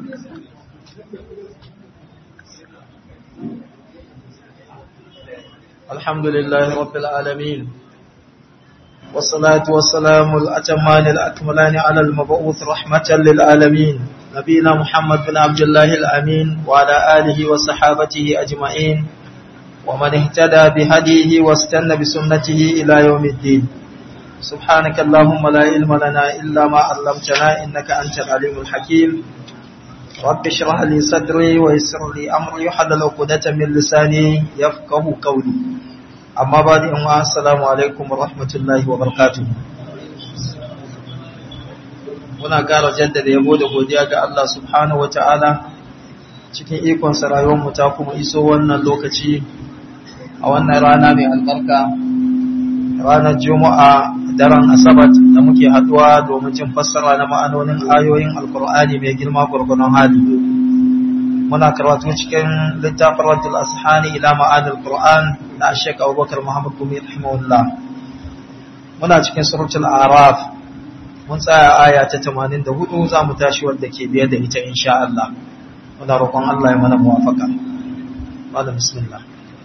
الحمد لله رب العالمين والصلاة والسلام الأتمان الأكملان على المبعوث رحمة للعالمين نبينا محمد بن عبد الله الأمين وعلى آله وصحابته أجمعين ومن اهتدى بهديه واستنى بسنته إلى يوم الدين سبحانك اللهم لا علم لنا إلا ما علمتنا إنك أنت العليم الحكيم رب اشرح لي صدري ويسر لي أمري حلل عقدة من لساني يفقه قولي أما بعد أما السلام عليكم ورحمة الله وبركاته muna ƙara jaddada yabo da godiya ga Allah subhanahu wata'ala cikin ikon mu ta kuma iso wannan lokaci a wannan rana mai albarka ranar juma'a daren asabat da muke haduwa domin jin fassara na ma'anonin ayoyin alkur'ani mai girma gurgunan hali muna karatu cikin littafin radul ashani ila ma'anil qur'an na shek abubakar muhammad gumi rahimahullah muna cikin suratul araf mun tsaya aya ta 84 za mu tashi wadda ke biye da ita insha Allah muna roƙon Allah ya mana muwafaka malam bismillah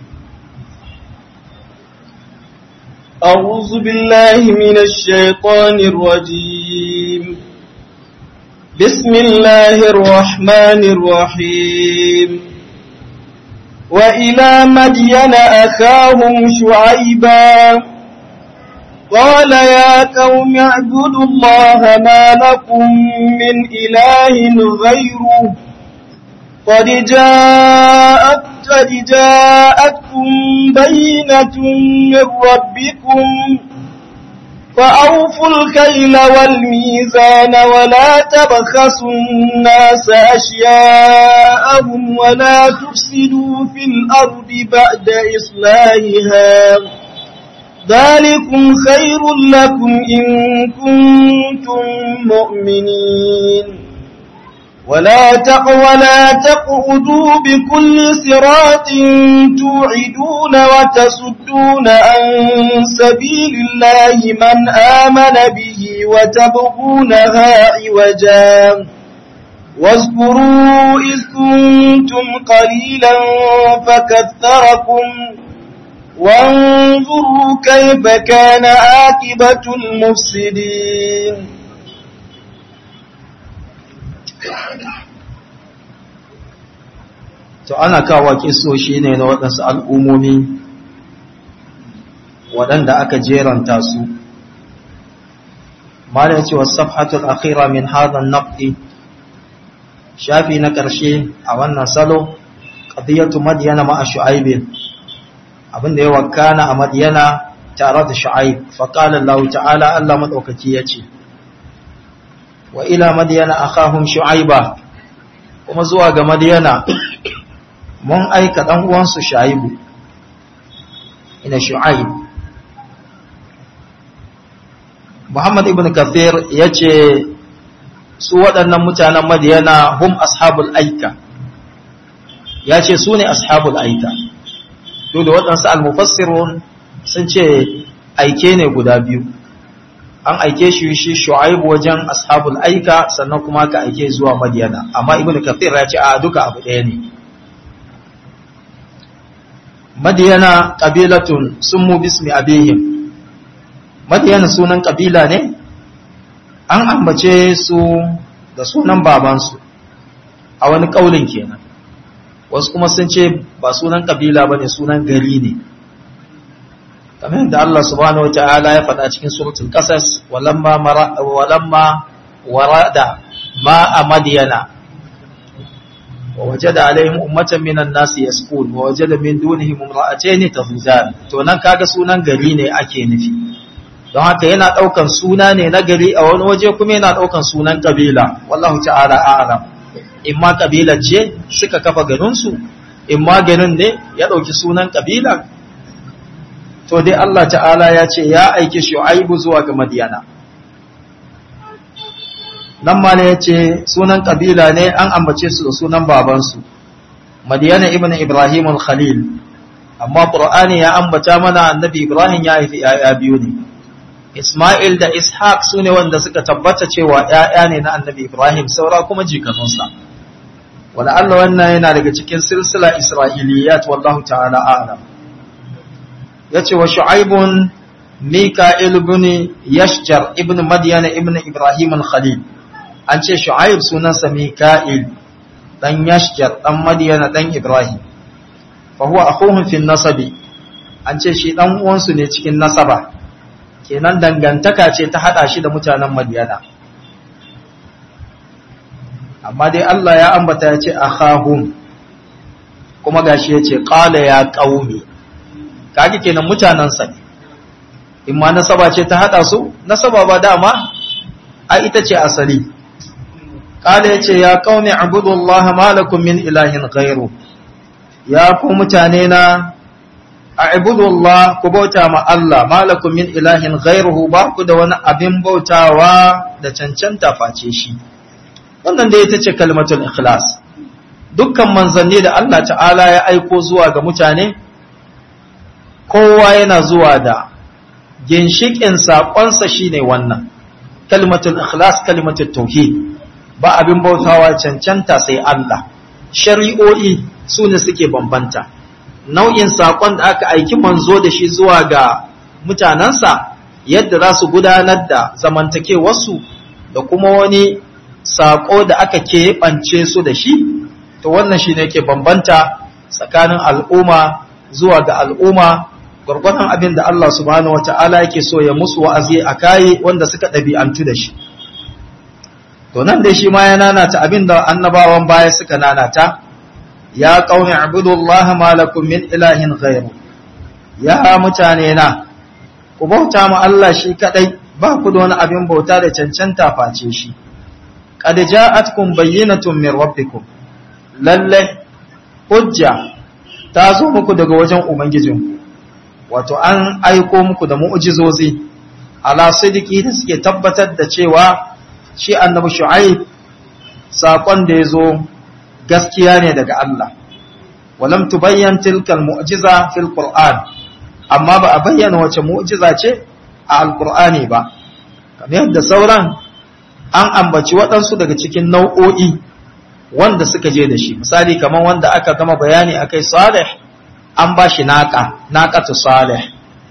أعوذ بالله من الشيطان الرجيم بسم الله الرحمن الرحيم وإلى مدين أخاهم شعيبا قال يا قوم اعبدوا الله ما لكم من إله غيره قد جاءت قد جاءتكم بينة من ربكم فأوفوا الكيل والميزان ولا تبخسوا الناس أشياءهم ولا تفسدوا في الأرض بعد إصلاحها ذلكم خير لكم إن كنتم مؤمنين ولا ولا تقعدوا بكل صراط توعدون وتصدون عن سبيل الله من آمن به وتبغونها عوجا واذكروا إذ كنتم قليلا فكثركم وانظروا كيف كان عاقبة المفسدين to ana kawo kisoshi ne na waɗansu al'ummomi waɗanda aka jeranta su mala ya ce wa safhatul akhira min hadhan naqdi shafi na ƙarshe a wannan salo qadiyatu madyana ma'a shu'aib abinda ya wakana a madyana tare da shu'aib fa qala Allah ta'ala Allah madaukaki yace wa ila madyana akhahum shu'aiba kuma zuwa ga madyana mun aika ɗan uwansu shaibu ina shu'aib Muhammad ibn Kathir ya ce su waɗannan mutanen Madiyana hum ashabul aika ya ce su ne ashabul aika to da waɗansu al-mufassirun sun ce aike ne guda biyu an aike shi shi shu'aib wajen ashabul aika sannan kuma ka aike zuwa Madiyana amma ibn Kathir ya ce a duka abu ɗaya ne madiyana ƙabilatun sun mu bismi abihim madiyana sunan ƙabila ne an ambace su da sunan babansu a wani ƙaulin kenan wasu kuma sun ce ba sunan ƙabila ba ne sunan gari ne kamar yadda Allah subhanahu wa ta'ala ya faɗa cikin suratul qasas walamma walamma warada ma a madiyana ووجد عليهم أمة من الناس يسكون ووجد من دونهم امرأتين تفوزان to nan kaga sunan gari ne ake nufi don haka yana daukan suna ne na gari a wani waje kuma yana daukan sunan kabila wallahu ta'ala a'lam imma kabila ce suka kafa garin su imma garin ne ya dauki sunan kabila to dai Allah ta'ala ya ce ya aiki shu'aibu zuwa ga madiyana nan ma ne ya ce sunan ƙabila ne an ambace su da sunan babansu madiyana ibn ibrahim al-khalil amma ƙur'ani ya ambata mana annabi ibrahim ya haifi ‘ya'ya biyu ne isma'il da ishaq su ne wanda suka tabbata cewa ‘ya'ya ne na annabi ibrahim saura kuma jikanunsa wala Allah wannan yana daga cikin silsila isra'iliyat wallahu ta'ala a'lam yace wa shu'aibun mika'il ibn yashjar ibn madyan ibn ibrahim al-khalil an ce shu'aib sunansa mika'il dan yashjar dan madyan dan ibrahim fa huwa akhuhum fi nasabi an ce shi dan uwansu ne cikin nasaba kenan dangantaka ce ta hada shi da mutanen madyana amma dai Allah ya ambata ya ce akhahum kuma gashi ya ce qala ya qaumi kage kenan mutanansa ne in ma nasaba ce ta hada su nasaba ba dama a ita ce asali qala ya ce ya qaumi abudullaha ma lakum min ilahin ghairu ya ku mutane na a'budullah ku bauta ma Allah ma lakum min ilahin ghairuhu ba ku da wani abin bautawa da cancanta face shi wannan da ita ce kalmatul ikhlas dukkan manzanni da Allah ta'ala ya aiko zuwa ga mutane kowa yana zuwa da ginshikin saƙonsa shine wannan kalmatul ikhlas kalmatul tauhid ba abin bautawa cancanta sai Allah shari'o'i su ne suke bambanta nau'in saƙon da aka aiki manzo da shi zuwa ga mutanensa yadda za su gudanar da zamantakewarsu da kuma wani saƙo da aka keɓance su da shi to wannan shi ne ke bambanta tsakanin al'umma zuwa ga al'umma gwargwadon abin da Allah subhanahu wata'ala yake so ya musu wa'azi a kayi wanda suka ɗabi'antu da shi to nan dai shi ma ya nanata abin da annabawan baya suka nanata ya qaumi ibudullah ma lakum min ilahin ghairu ya mutane na ku bauta ma Allah shi kadai ba ku da wani abin bauta da cancanta face shi qad ja'atkum bayyinatun min rabbikum lalle hujja ta zo muku daga wajen ubangijin wato an aiko muku da mu'jizozi ala sidiki da suke tabbatar da cewa shi annabi shu'aib sakon da yazo gaskiya ne daga Allah walam tubayyan tilkal mu'jiza fil qur'an amma ba a bayyana wace mu'jiza ce a alqur'ani ba kamar yadda sauran an ambaci waɗansu daga cikin nau'o'i wanda suka je da shi misali kamar wanda aka gama bayani akai salih an ba shi naqa naqatu salih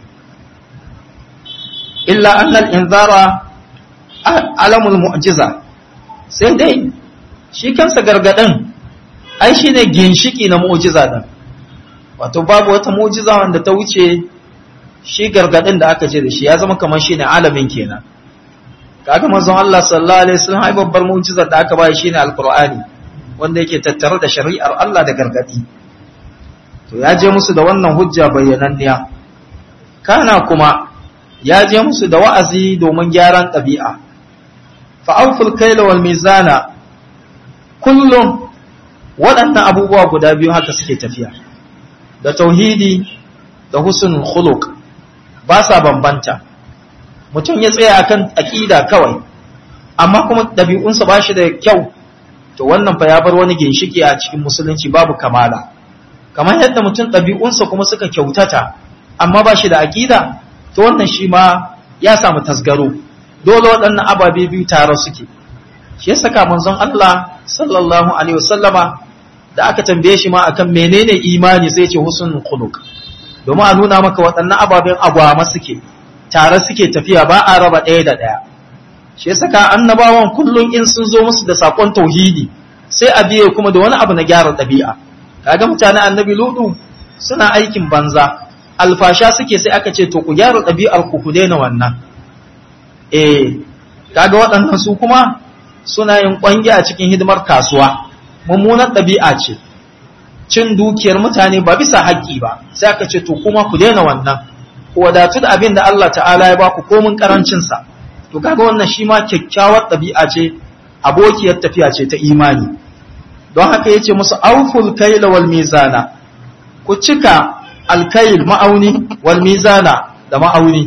illa annal inzara alamul mu'jiza sai dai shi kansa gargadin ai shine ginshiki na mu'jiza din wato babu wata mu'jiza wanda ta wuce shi gargadin da aka ce da shi ya zama kamar shine alamin kenan kaga manzon Allah sallallahu alaihi wasallam ai babbar mu'jizar da aka bai shine alqur'ani wanda yake tattare da shari'ar Allah da gargadi to ya je musu da wannan hujja bayyananniya kana kuma ya je musu da wa'azi domin gyaran ɗabi'a fa'auful kaila wal mizana kullum waɗannan abubuwa guda biyu haka suke tafiya da tauhidi da husnul khuluq ba sa bambanta mutum ya tsaya akan aƙida kawai amma kuma ɗabi'unsa ba shi da kyau to wannan fa ya bar wani ginshiki a cikin musulunci babu kamala kamar yadda mutum ɗabi'unsa kuma suka kyautata amma ba shi da aƙida to wannan shi ma ya samu tasgaro dole waɗannan ababe biyu tare suke shi ya saka manzon Allah sallallahu alaihi wasallama da aka tambaye shi ma akan menene imani sai ce husnul khuluq domin a nuna maka waɗannan ababen agwama suke tare suke tafiya ba a raba ɗaya da ɗaya shi ya saka annabawan kullum in sun zo musu da sakon tauhidi sai a biye kuma da wani abu na gyara ɗabi'a kaga mutanen annabi ludu suna aikin banza alfasha suke sai aka ce to ku gyara ɗabi'ar ku ku daina wannan eh kaga waɗannan su kuma suna yin ƙwangi a cikin hidimar kasuwa mummunar ɗabi'a ce cin dukiyar mutane ba bisa haƙƙi ba sai aka ce to kuma ku daina wannan ku wadatu da abin da Allah ta'ala ya baku komin karancin sa to kaga wannan shi ma kyakkyawar ɗabi'a ce abokiyar tafiya ce ta imani don haka yace musu auful kaila wal mizana ku cika alkail ma'auni wal mizana da ma'auni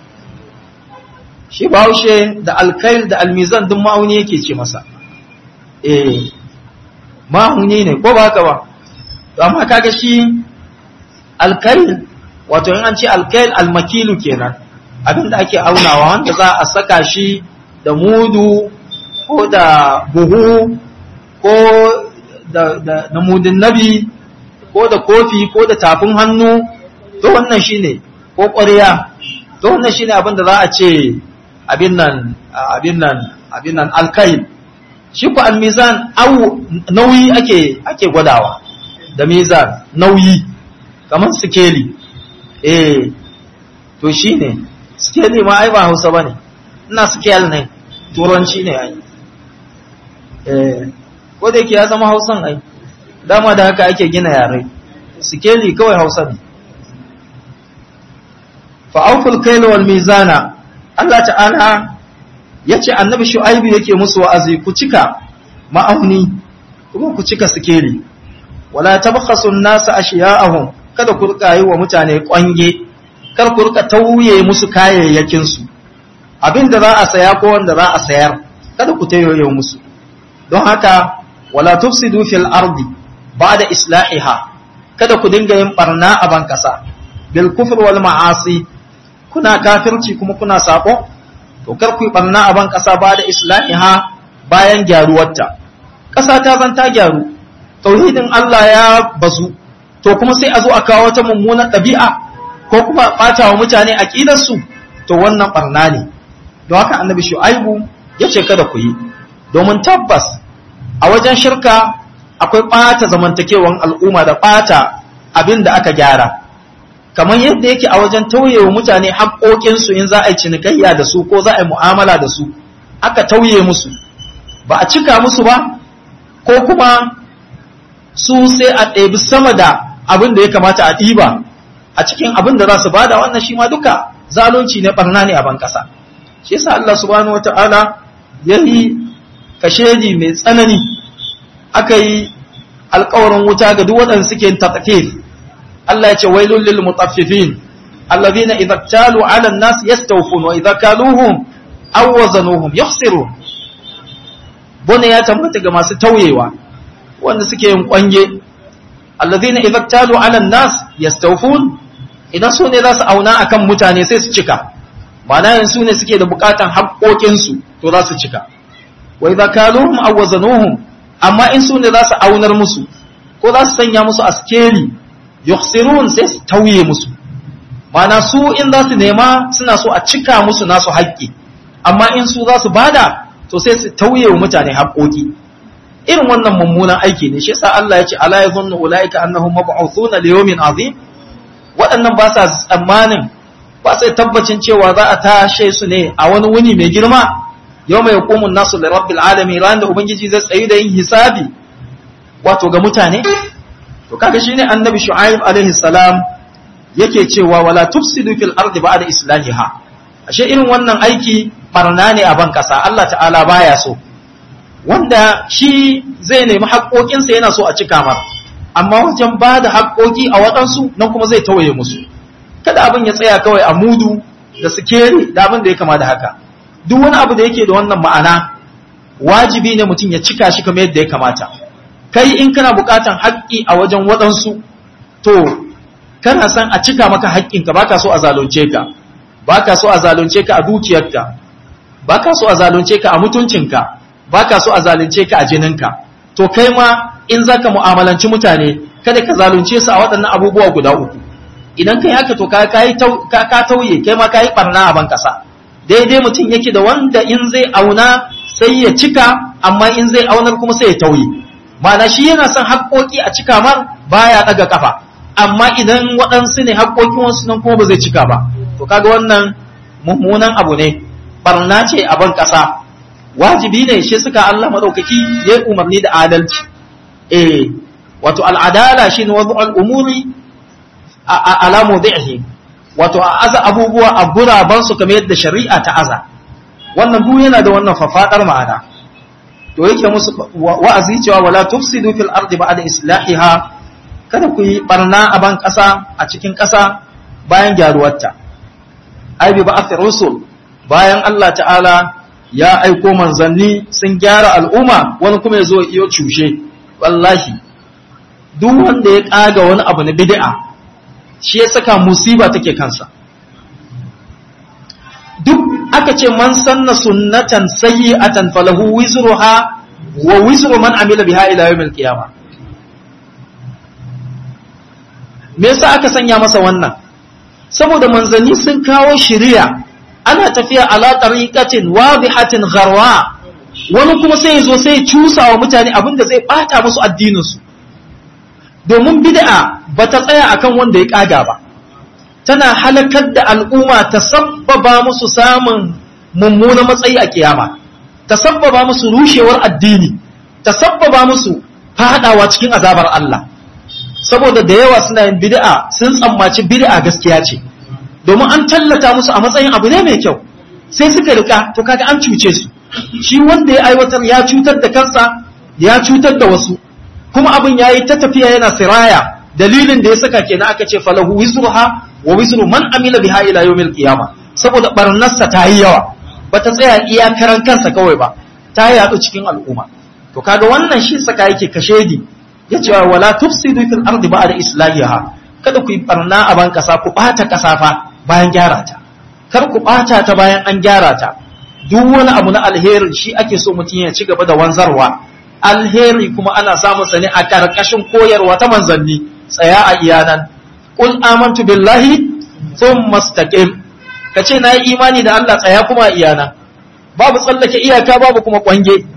shi bahaushe da alkail da almizan duk ma'auni yake ce masa eh ma'auni ne ko ba haka ba amma kaga shi alkail wato in an ce alkail almakilu kenan abinda ake aunawa wanda za a saka shi da mudu ko da buhu ko da da mudin nabi ko da kofi ko da tafin hannu to wannan shine ko ƙwarya to wannan shine abin da za a ce abin nan abin nan abin nan alkail shi ku almizan au nauyi ake ake gwadawa da mizan nauyi kamar sikeli eh to shine sikeli ma ai ba Hausa bane ina scale ne turanci ne ai eh ko da yake ya zama Hausan ai dama da haka ake gina yare sikeli kawai Hausa ne fa auful kayl wal mizana Allah ta'ala yace annabi shu'aibu yake musu wa'azi ku cika ma'auni kuma ku cika sikeli wala tabkhasu an-nasa ashiya'ahum kada ku rika yi wa mutane kwange kar ku rika tauye musu kayayyakin su abinda za a saya ko wanda za a sayar kada ku tayoye musu don haka wala tufsidu fil ardi ba'da islahiha kada ku dinga yin barna a ban kasa bil kufr wal ma'asi kuna kafirci kuma kuna sako to kar ku yi barna a ban kasa ba da islahiha bayan gyaruwarta kasa ta zan ta gyaru tauhidin Allah ya bazu to kuma sai a zo a kawo wata mummunar ɗabi'a ko kuma ɓata wa mutane aqidar su to wannan barna ne don haka annabi shu'aibu ya ce kada ku yi domin tabbas a wajen shirka akwai ɓata zamantakewan al'umma da ɓata abin da aka gyara kamar yadda yake a wajen tauye wa mutane haƙoƙinsu in za a yi cinikayya da su ko za a yi mu'amala da su aka tauye musu ba a cika musu ba ko kuma su sai a ɗebi sama da abin da ya kamata a ɗiba a cikin abin da za su bada wannan shi ma duka zalunci ne barna ne a ban ƙasa shi yasa Allah subhanahu wata'ala ya yi kashedi mai tsanani aka yi alƙawarin wuta ga duk waɗanda suke tatafif Allah ya ce wailul lil mutaffifin alladhina idza talu 'ala an-nas yastawfun wa idza kaluhum aw wazanuhum yakhsirun bone ya tabbata ga masu tauyewa wanda suke yin kwange alladhina idza talu 'ala an-nas yastawfun idan su ne za su auna akan mutane sai su cika ma'ana yin su ne suke da bukatan haƙoƙin su to za su cika wa idza kaluhum aw wazanuhum amma in su ne za su aunar musu ko za su sanya musu askeri yukhsirun sai su tauye musu mana su in za su nema suna so a cika musu nasu haƙƙi amma in su za su bada to sai su tauye wa mutane haƙƙoƙi irin wannan mummunan aiki ne shi yasa Allah ya ce ala yazunnu ulaika annahum mab'uthuna li yawmin azim waɗannan ba sa tsammanin ba sai tabbacin cewa za a tashe su ne a wani wuni mai girma yawma yaqumu an-nasu li rabbil alamin ran da ubangiji zai tsayi da yin hisabi wato ga mutane to kaga shine annabi shu'aib alaihi salam yake cewa wala tufsidu fil ardi ba'da islahiha ashe irin wannan aiki barna ne a ban kasa Allah ta'ala baya so wanda shi zai nemi haƙoƙinsa yana so a cika mar amma wajen ba da haƙoƙi a waɗansu nan kuma zai tawaye musu kada abin ya tsaya kawai a mudu da sikeri da abin da ya kama da haka duk wani abu da yake da wannan ma'ana wajibi ne mutum ya cika shi kamar yadda ya kamata kai in kana bukatan haƙƙi a wajen waɗansu to kana san a cika maka haƙƙinka baka so a zalunce ka baka so a zalunce ka a dukiyarka baka so a zalunce ka a mutuncinka baka so a zalunce ka a jininka to kai ma in zaka mu'amalanci mutane kada ka zalunce su a waɗannan abubuwa guda uku idan kai haka to ka kai ka tauye kai ma kai barna a ban kasa daidai mutum yake da wanda in zai auna sai ya cika amma in zai aunar kuma sai ya tauye ma'ana shi yana son haƙoƙi a cika mar baya ɗaga kafa amma idan waɗansu ne haƙoƙin wasu nan kuma ba zai cika ba to kaga wannan mummunan abu ne barna ce a ban ƙasa wajibi ne shi suka Allah madaukaki ya umarni da adalci eh wato al'adala shine wadu al'umuri ala mawdi'ihi wato a aza abubuwa a guraban su kamar yadda shari'a ta aza wannan duk yana da wannan fafadar ma'ana to yake musu wa'azi cewa wala tufsidu fil ardi ba'da islahiha kada ku yi barna a ban ƙasa a cikin ƙasa bayan gyaruwarta ai bi ba'ath rusul bayan Allah ta'ala ya aiko manzanni sun gyara al'umma wani kuma yazo iyo cushe wallahi duk wanda ya kaga wani abu na bid'a shi ya saka musiba take kansa duk aka ce man sanna sunnatan sayyi'atan falahu wizruha wa wizru man amila biha ila yawmil qiyamah me yasa aka sanya masa wannan saboda manzanni sun kawo shiriya ana tafiya ala tariqatin wadihatin gharwa wani kuma sai zo sai cusa wa mutane abinda zai bata musu addinin su domin bid'a bata tsaya akan wanda ya kaga ba tana halakar da al'umma ta sabbaba musu samun mummunan matsayi a kiyama ta sabbaba musu rushewar addini ta sabbaba musu fadawa cikin azabar Allah saboda da yawa suna yin bid'a sun tsammaci bid'a gaskiya ce domin an tallata musu a matsayin abu ne mai kyau sai suka rika to kaga an cuce su shi wanda ya aiwatar ya cutar da kansa ya cutar da wasu kuma abin yayi ta tafiya yana siraya dalilin da ya saka kenan aka ce falahu wizruha wa wizru man amila biha ila yawmil qiyamah saboda barnarsa ta yi yawa bata tsaya iyakaran kansa kawai ba ta yaɗu cikin al'umma to kaga wannan shi saka yake kashedi ya ce wala tufsidu fil ardi ba'da islahiha kada ku yi barna a ban kasa ku bata kasa fa bayan gyara ta kar ku bata ta bayan an gyara ta duk wani abu na alheri shi ake so mutum ya ci gaba da wanzarwa alheri kuma ana samun sa ne a karkashin koyarwa ta manzanni tsaya a iyanan qul amantu billahi thumma istaqim kace na yi imani da Allah tsaya kuma a iyana babu tsallake iyaka babu kuma kwange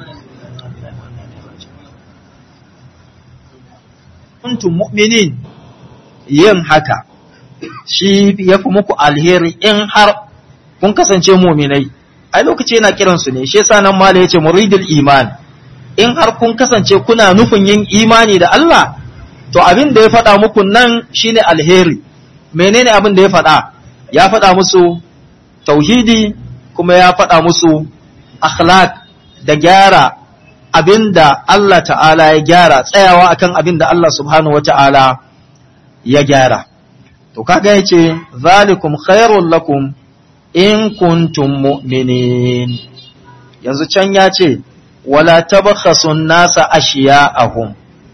kuntum mu'minin yin haka shi ya fi muku alheri in har kun kasance mu'minai ai lokaci yana kiran su ne shi yasa nan mala yace muridul iman in har kun kasance kuna nufin yin imani da Allah to abin da ya faɗa muku nan shine alheri menene abin da ya faɗa ya faɗa musu tauhidi kuma ya faɗa musu akhlaq da gyara abinda Allah ta'ala ya gyara tsayawa akan abinda Allah subhanahu wata'ala ya gyara to kaga yace zalikum khairul lakum in kuntum mu'minin yanzu can ya ce wala tabkhasun nasa ashiya'ahum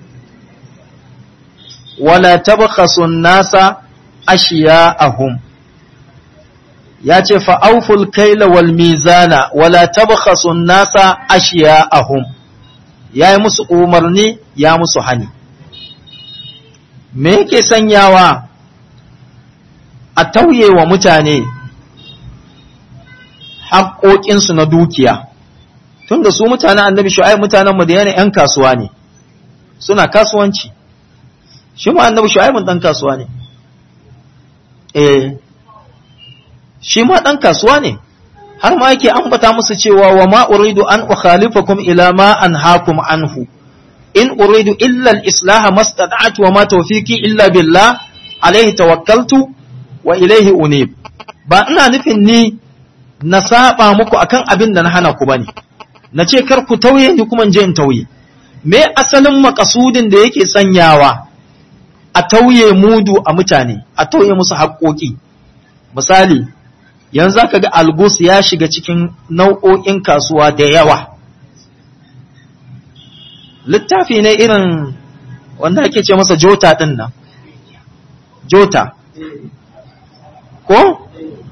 wala tabkhasun nasa ashiya'ahum ya ce fa'auful kaila wal mizana wala tabkhasun nasa ashiya'ahum ya yi musu umarni ya musu hani me yake sanyawa a tauye wa mutane haƙoƙinsu na dukiya tun da su mutanen annabi shu'aib mutanen madina ‘yan kasuwa ne suna kasuwanci shi ma annabi shu'aibun ɗan kasuwa ne eh shi ma ɗan kasuwa ne har ma yake ambata musu cewa wa ma uridu an ukhalifakum ila ma anhaakum anhu in uridu illa al-islah mastata'tu wa ma tawfiqi illa billah alayhi tawakkaltu wa ilayhi unib ba ina nufin ni na saba muku akan abin da na hana ku bane na ce kar ku tauye ni kuma je in tauye me asalin makasudin da yake sanyawa a tauye mudu a mutane a tauye musu haƙoƙi misali yanzu ka ga algus ya shiga cikin nau'o'in kasuwa da yawa littafi ne irin wanda ake ce masa jota ɗin nan jota ko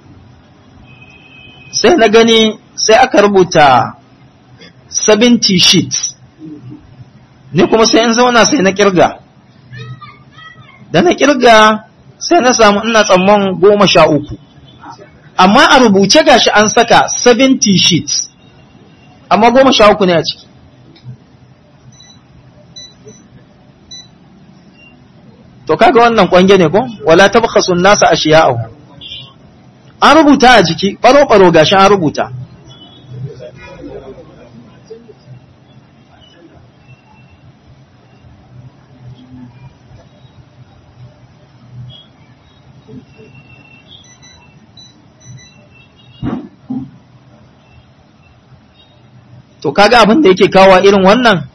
sai na gani sai aka rubuta 70 sheets ne kuma sai in zauna sai na kirga da na kirga sai na samu ina tsamman goma sha uku amma a rubuce gashi an saka 70 sheets amma goma sha uku ne a ciki to kaga wannan kwange ne ko wala tabkhasun nasa ashiya'ahu an rubuta a jiki baro baro gashi an rubuta to kaga abin da yake kawo irin wannan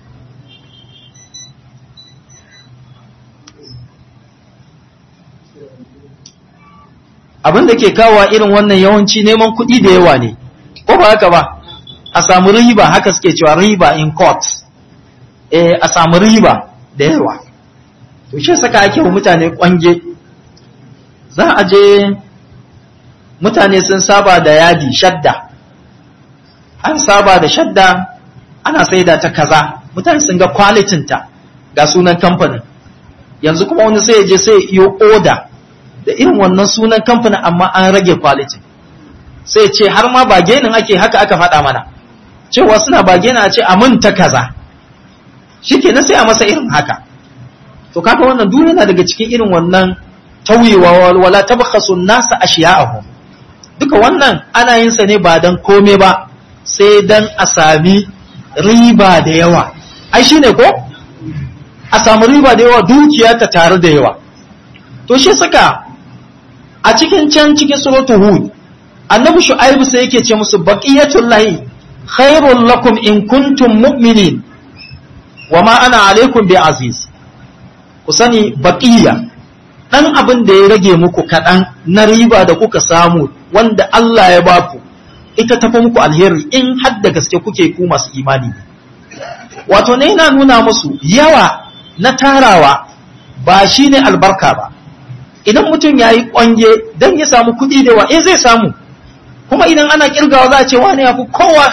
abin da ke kawo irin wannan yawanci neman kuɗi da yawa ne ko ba haka ba a samu riba haka suke cewa riba in court eh a samu riba da yawa to shi saka ake wa mutane kwange za a je mutane sun saba da yadi shadda an saba da shadda ana saida ta kaza mutane sun ga kwalitinta ga sunan kamfanin yanzu kuma wani sai ya je sai ya iyo oda da irin wannan sunan kamfanin amma an rage quality sai ce har ma bagenin ake haka aka faɗa mana cewa suna bagena a ce aminta kaza shi na sai a masa irin haka to kaga wannan duk yana daga cikin irin wannan tauyewa wala tabkhasu nasa ashiya'ahum duka wannan ana yin sa ne ba dan kome ba sai dan a sami riba da yawa ai shine ko a samu riba da yawa dukiya ta tare da yawa to shi saka a cikin can cikin suratul hud annabi shu'aibu sai yake ce musu baqiyatul lahi khairul lakum in kuntum mu'minin wama ana alaikum bi aziz ku sani baqiya dan abin da ya rage muku kaɗan na riba da kuka samu wanda Allah ya baku ita tafi muku alheri in har da gaske kuke ku masu imani wato ne yana nuna musu yawa na tarawa ba shine albarka ba idan mutum ya yi ƙwange don ya samu kuɗi da wa eh zai samu kuma idan ana kirgawa za a ce wani ya fi kowa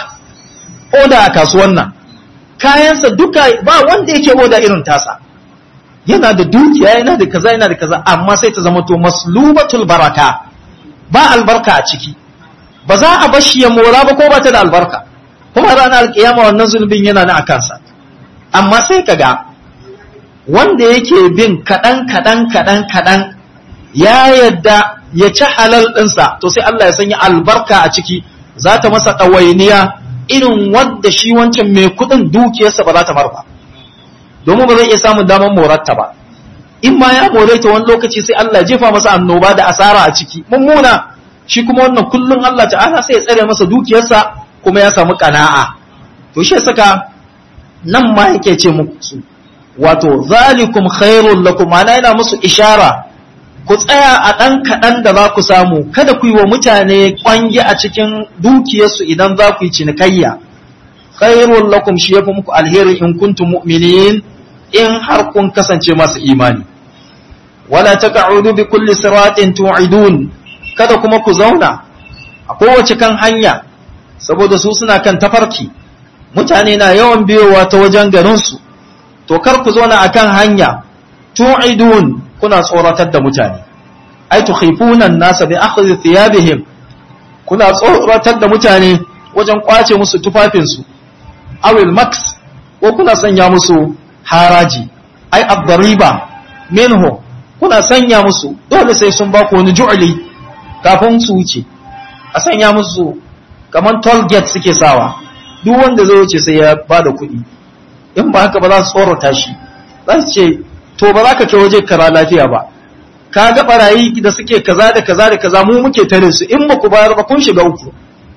oda a kasuwan nan kayansa duka ba wanda yake oda irin tasa yana da dukiya yana da kaza yana da kaza amma sai ta zama to maslubatul baraka ba albarka a ciki ba za a bashi ya mora ba ko ba ta da albarka kuma ranar alkiyama wannan zulubin yana na akansa amma sai kaga wanda yake bin kaɗan kaɗan kaɗan kaɗan ya yadda ya ci halal ɗinsa to sai Allah ya sanya albarka a ciki za ta masa ɗawainiya irin wadda shi wancan mai kuɗin dukiyarsa ba za ta marba domin ba zai iya samun damar morarta ba in ma ya more ta wani lokaci sai Allah jefa masa annoba da asara a ciki mummuna shi kuma wannan kullum Allah ta'ala sai ya tsare masa dukiyarsa kuma ya samu kana'a to shi saka nan ma yake ce musu wato zalikum khairul lakum ana yana musu ishara ku tsaya a ɗan kaɗan da za ku samu kada ku yi wa mutane ƙwangi a cikin dukiyarsu idan za ku yi cinikayya khairul lakum shi yafi muku alheri in kuntum mu'minin in har kun kasance masu imani wala taq'udu bi kulli siratin tu'idun kada kuma ku zauna a kowace kan hanya saboda su suna kan tafarki mutane na yawan biyowa ta wajen garinsu to kar ku zauna akan hanya tu'idun kuna tsoratar da mutane ai tukhifuna an-nasa bi akhdhi thiyabihim kuna tsoratar da mutane wajen kwace musu tufafinsu awil max ko kuna sanya musu haraji ai ad-dariba minhu kuna sanya musu dole sai sun ba ku wani ju'li kafin su wuce a sanya musu kaman toll gate suke sawa duk wanda zai wuce sai ya bada kuɗi in ba haka ba za su tsorata shi za su ce to ba za ka kai waje kara lafiya ba ka ga barayi da suke kaza da kaza da kaza mu muke tare su in ba ku bayar ba kun shiga uku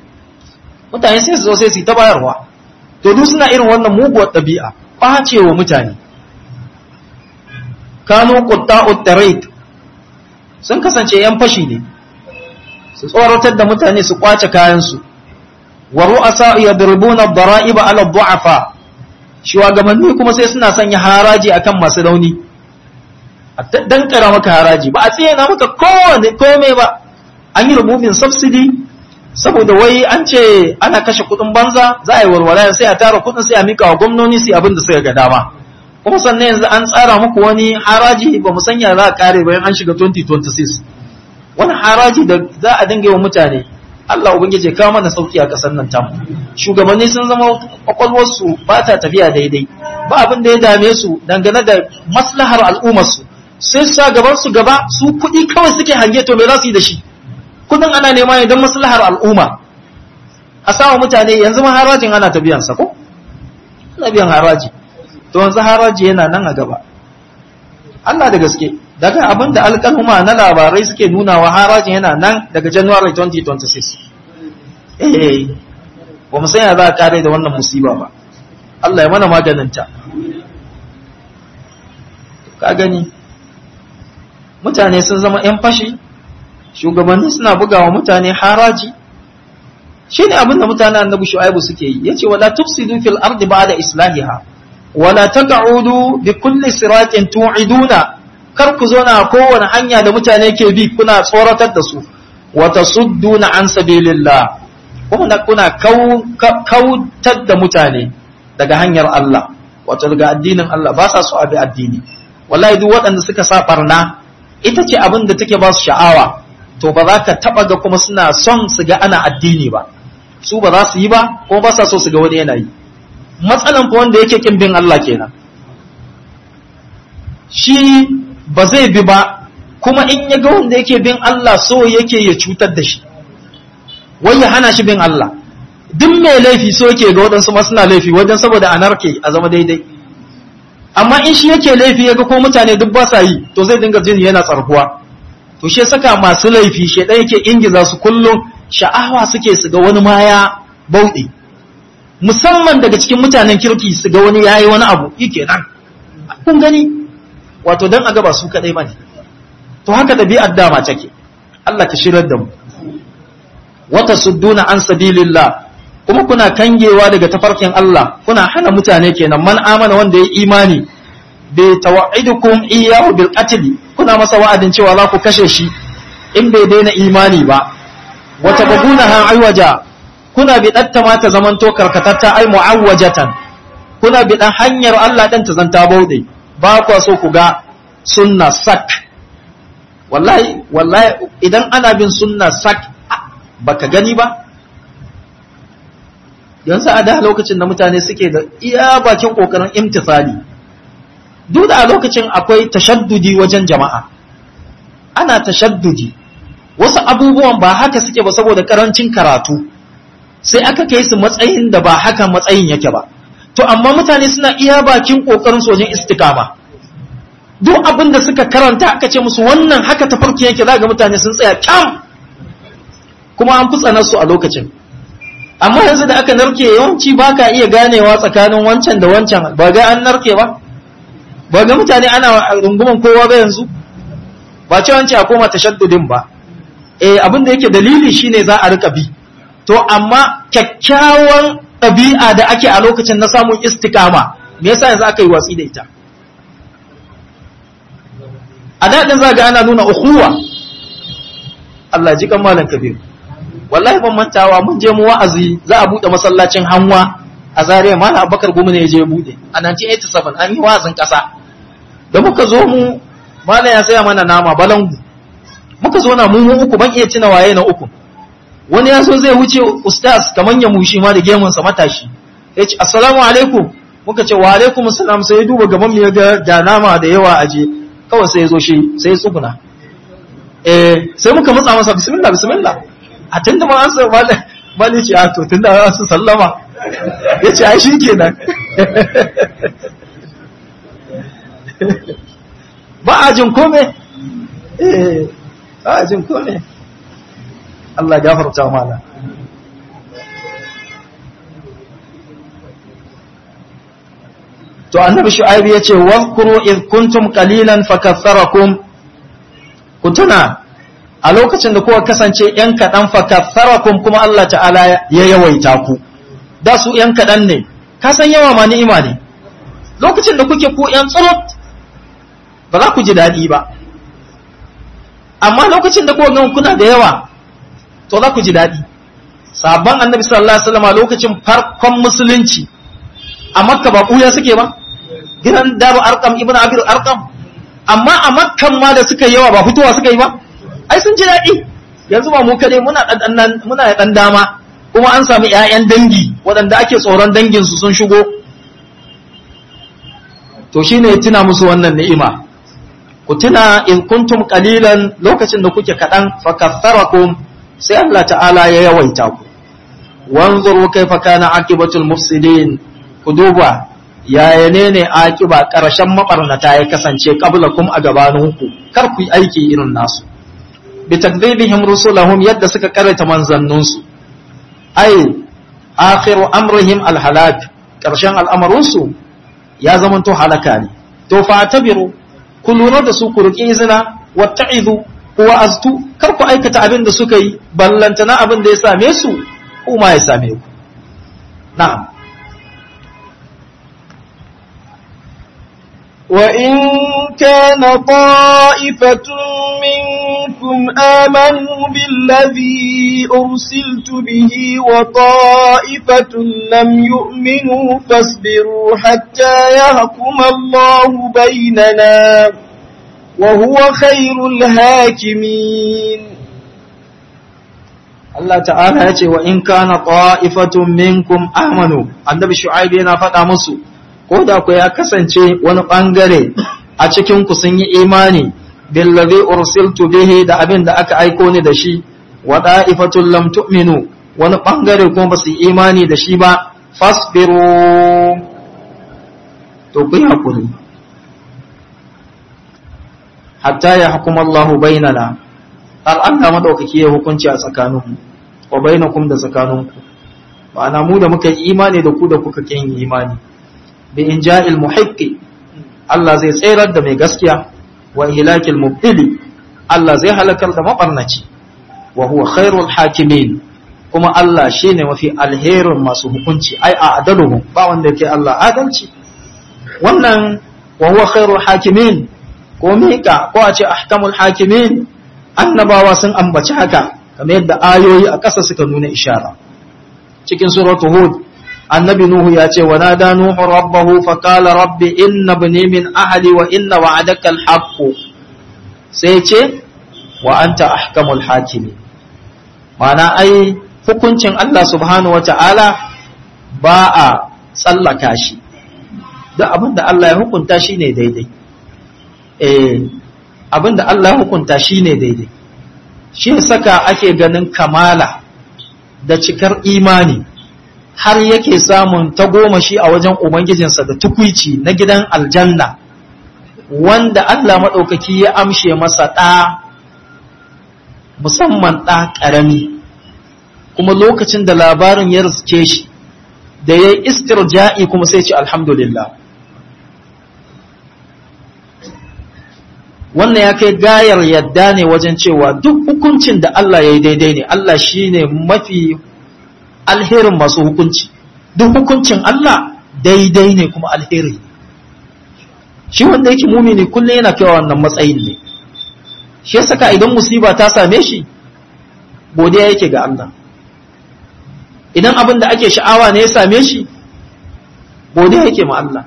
mutane sai su zo sai su yi ta bayarwa to duk suna irin wannan muguwar ɗabi'a ƙwace wa mutane kanu qutta'ut tariq sun kasance yan fashi ne su tsoratar da mutane su kwace kayansu wa ru'asa yadribuna ad-dara'iba 'ala ad-du'afa shugabanni kuma sai suna sanya haraji akan masu rauni dan kara maka haraji ba a tsayana maka kowane kome ba an yi rububin subsidy saboda wai an ce ana kashe kudin banza za a yi warware sai a tara kudin sai a mika wa gwamnoni sai abin da suka ga dama kuma sannan yanzu an tsara muku wani haraji ba mu sanya za a kare bayan an shiga 2026 wani haraji da za a dinga yi wa mutane Allah ubangiji ya kawo mana sauki a kasar nan tamu shugabanni sun zama kwakwalwarsu ba ta tafiya daidai ba abin da ya dame su dangane da maslahar al'ummarsu sai sa gaban su gaba su kuɗi kawai suke hange to me za su yi da shi kudin ana nema ne don maslahar al'umma a sawa mutane yanzu ma harajin ana ta biyan sa ko ana biyan haraji to yanzu haraji yana nan a gaba Allah da gaske daga abin da alƙaluma na labarai suke nuna wa harajin yana nan daga January 2026 eh ba mu sanya za a kare da wannan musiba ba Allah ya mana maganinta ka gani mutane sun zama 'yan fashi shugabanni suna bugawa mutane haraji shi ne abinda mutane annabi shu'aibu suke yi yace wala tufsidu fil ardi ba'da islahiha wala taq'udu bi kulli siratin tu'iduna kar ku zo na kowane hanya da mutane ke bi kuna tsoratar da su wa tasudduna an sabilillah kuma kuna kautar da mutane daga hanyar Allah wato daga addinin Allah ba sa so abi addini wallahi duk waɗanda suka sa barna ita ce abin da take ba su sha'awa to ba za ka taɓa ga kuma suna son su ga ana addini ba su ba za su yi ba ko ba sa so su ga wani yana yi matsalan fa wanda yake kin bin Allah kenan shi ba zai bi ba kuma in ya ga wanda yake bin Allah so yake ya cutar da shi wai ya hana shi bin Allah duk mai laifi so yake ga waɗansu ma suna laifi wajen saboda anarke a zama daidai amma in shi yake laifi ya ga ko mutane duk ba sa yi to zai dinga jin yana tsarkuwa to shi saka masu laifi shi ɗaya yake ingiza su kullum sha'awa suke su ga wani ma ya bauɗe musamman daga cikin mutanen kirki su ga wani yayi wani abu yake nan kun gani wato dan a ga ba su kadai bane to haka ɗabi'ar dama take Allah ka shirar da mu wata sudduna an sabilillah kuma kuna kangewa daga tafarkin Allah kuna hana mutane kenan man amana wanda ya imani bi tawaidukum iyyahu bil qatl kuna masa wa'adin cewa za ku kashe shi in bai daina imani ba wata baguna han aiwaja kuna bi datta ma ta zamanto karkatatta ai mu'awwajatan kuna bi dan hanyar Allah dan ta zanta baude ba ku so ku ga sunna sak wallahi wallahi idan ana bin sunna sak baka gani ba yanzu a da lokacin da mutane suke da iya bakin kokarin imtisali duk da a lokacin akwai tashaddudi wajen jama'a ana tashaddudi wasu abubuwan ba haka suke ba saboda karancin karatu sai aka kai su matsayin da ba haka matsayin yake ba to amma mutane suna iya bakin kokarin su wajen istikama duk abin da suka karanta aka ce musu wannan haka tafarki yake za ga mutane sun tsaya kyam kuma an fi su a lokacin amma yanzu da aka narke yawanci ba ka iya ganewa tsakanin wancan da wancan ba ga an narke ba ba ga mutane ana runguman kowa ba yanzu ba ce wancan a koma tashaddudin ba eh abin da yake dalili shine za a rika bi to amma kyakkyawan ɗabi'a da ake a lokacin na samun istikama me yasa yanzu aka yi watsi da ita a daɗin za ga ana nuna ukhuwa Allah ji kan malam kabiru wallahi ban mantawa mun je mu wa'azi za a bude masallacin hanwa a Zaria mana Abubakar Gumi ne ya je bude a 1987 an yi wa'azin kasa da muka zo mu mana ya saya mana nama balangu muka zo na mu mu uku ban iya cina waye na uku wani ya so zai wuce ustaz kaman ya mushi ma da gemun sa matashi ya ce assalamu alaikum muka ce wa alaikum assalam sai ya duba gaban mu ya ga da nama da yawa aje kawai sai ya zo shi sai ya tsuguna eh sai muka matsa masa bismillah bismillah a tun da ma an sa mali ce a to tun da an su sallama ya ce ai shi kenan ba a jin kome eh ba a jin kome Allah gafarta mana to annabi shu'aib ya ce wadhkuru id kuntum qalilan fakaththarakum ku tuna a lokacin da kuka kasance ‘yan kaɗan fakatharakun kuma Allah ta'ala ya yawaita ku, da su ‘yan kaɗan ne, ka san yawa ma ni'ima ne, lokacin da kuke ku ‘yan tsurut ba za ku ji daɗi ba, amma lokacin da kuka gan kuna da yawa, to za ku ji daɗi. Sabon annabi sallallahu Alaihi wasallama lokacin farkon musulunci a makka ba ɓuya suke ba, gidan daru arkam ibn abir arkam, amma a makkan ma da suka yawa ba fitowa suka yi ba. ai sun ji daɗi yanzu ba mu kaɗai muna muna da ɗan dama kuma an sami ‘ya'yan dangi waɗanda ake tsoron danginsu sun shigo to shi ne tuna musu wannan ni'ima ku tuna in kuntum qalilan lokacin da kuke kaɗan fakassarakum sai Allah ta'ala ya yawaita ku wanzuru kaifa kana aqibatul mufsidin ku duba yaya ne ne aqiba ƙarshen mabarnata ya kasance qablakum a gabaninku kar ku yi aiki irin nasu bitakdhibihim rusulahum yadda suka karanta manzanninsu ai akhiru amrihim alhalak karshen al'amarinsu ya zamanto halaka ne to fa tabiru ku lura da su ku riƙe izina watta'izu ku wa'aztu kar ku aikata abin da suka yi ballantana abin da ya same su kuma ya same ku na'am وإن كان طائفة منكم آمنوا بالذي أرسلت به وطائفة لم يؤمنوا فاصبروا حتى يحكم الله بيننا وهو خير الهاكمين Allah ta'ala ya ce wa in kana ta'ifatun minkum amanu annabi shu'aib yana faɗa musu ko da ku ya kasance wani bangare a cikin ku sun yi imani billazi ursiltu bihi da abin da aka aiko ni da shi wa ta'ifatun lam tu'minu wani bangare kuma ba su yi imani da shi ba fasbiru to ku yi hakuri hatta ya hukuma Allahu bainana har Allah madaukaki ya hukunci a tsakaninmu wa bainakum da tsakaninku ma'ana mu da muka yi imani da ku da kuka kin yi imani bi inja'il muhiqqi Allah zai tsayar da mai gaskiya wa ihlakil mubtili Allah zai halakar da mabarnaci wa huwa khairul hakimin kuma Allah shine mafi alherin masu hukunci ai a adaluhum ba wanda yake Allah adalci wannan wa huwa khairul hakimin ko mika ko a ce ahkamul hakimin annabawa sun ambaci haka kamar yadda ayoyi a ƙasa suka nuna ishara cikin suratu hud annabi nuhu ya ce wa nada nuhu rabbahu fa qala rabbi inna ibni min ahli wa inna wa'adaka al-haqq sai ce wa anta ahkamul hakimi ma'ana ai hukuncin Allah subhanahu wata'ala ba a tsallaka shi duk abinda Allah ya hukunta shine daidai eh abinda Allah ya hukunta shine daidai shi saka ake ganin kamala da cikar imani har yake samun tagomashi a wajen ubangijinsa da tukwici na gidan aljanna wanda Allah maɗaukaki ya amshe masa ɗa musamman ɗa ƙarami kuma lokacin da labarin ya riske shi da ya yi istirja'i kuma sai ce alhamdulillah wannan ya kai gayar yadda ne wajen cewa duk hukuncin da Allah ya yi daidai ne Allah shi ne mafi alherin masu hukunci duk hukuncin Allah daidai ne kuma alheri shi wanda yake mumini kullum yana kaiwa wannan matsayin ne shi ya saka idan musiba ta same shi godiya yake ga Allah idan abin da ake sha'awa ne ya same shi godiya yake ma Allah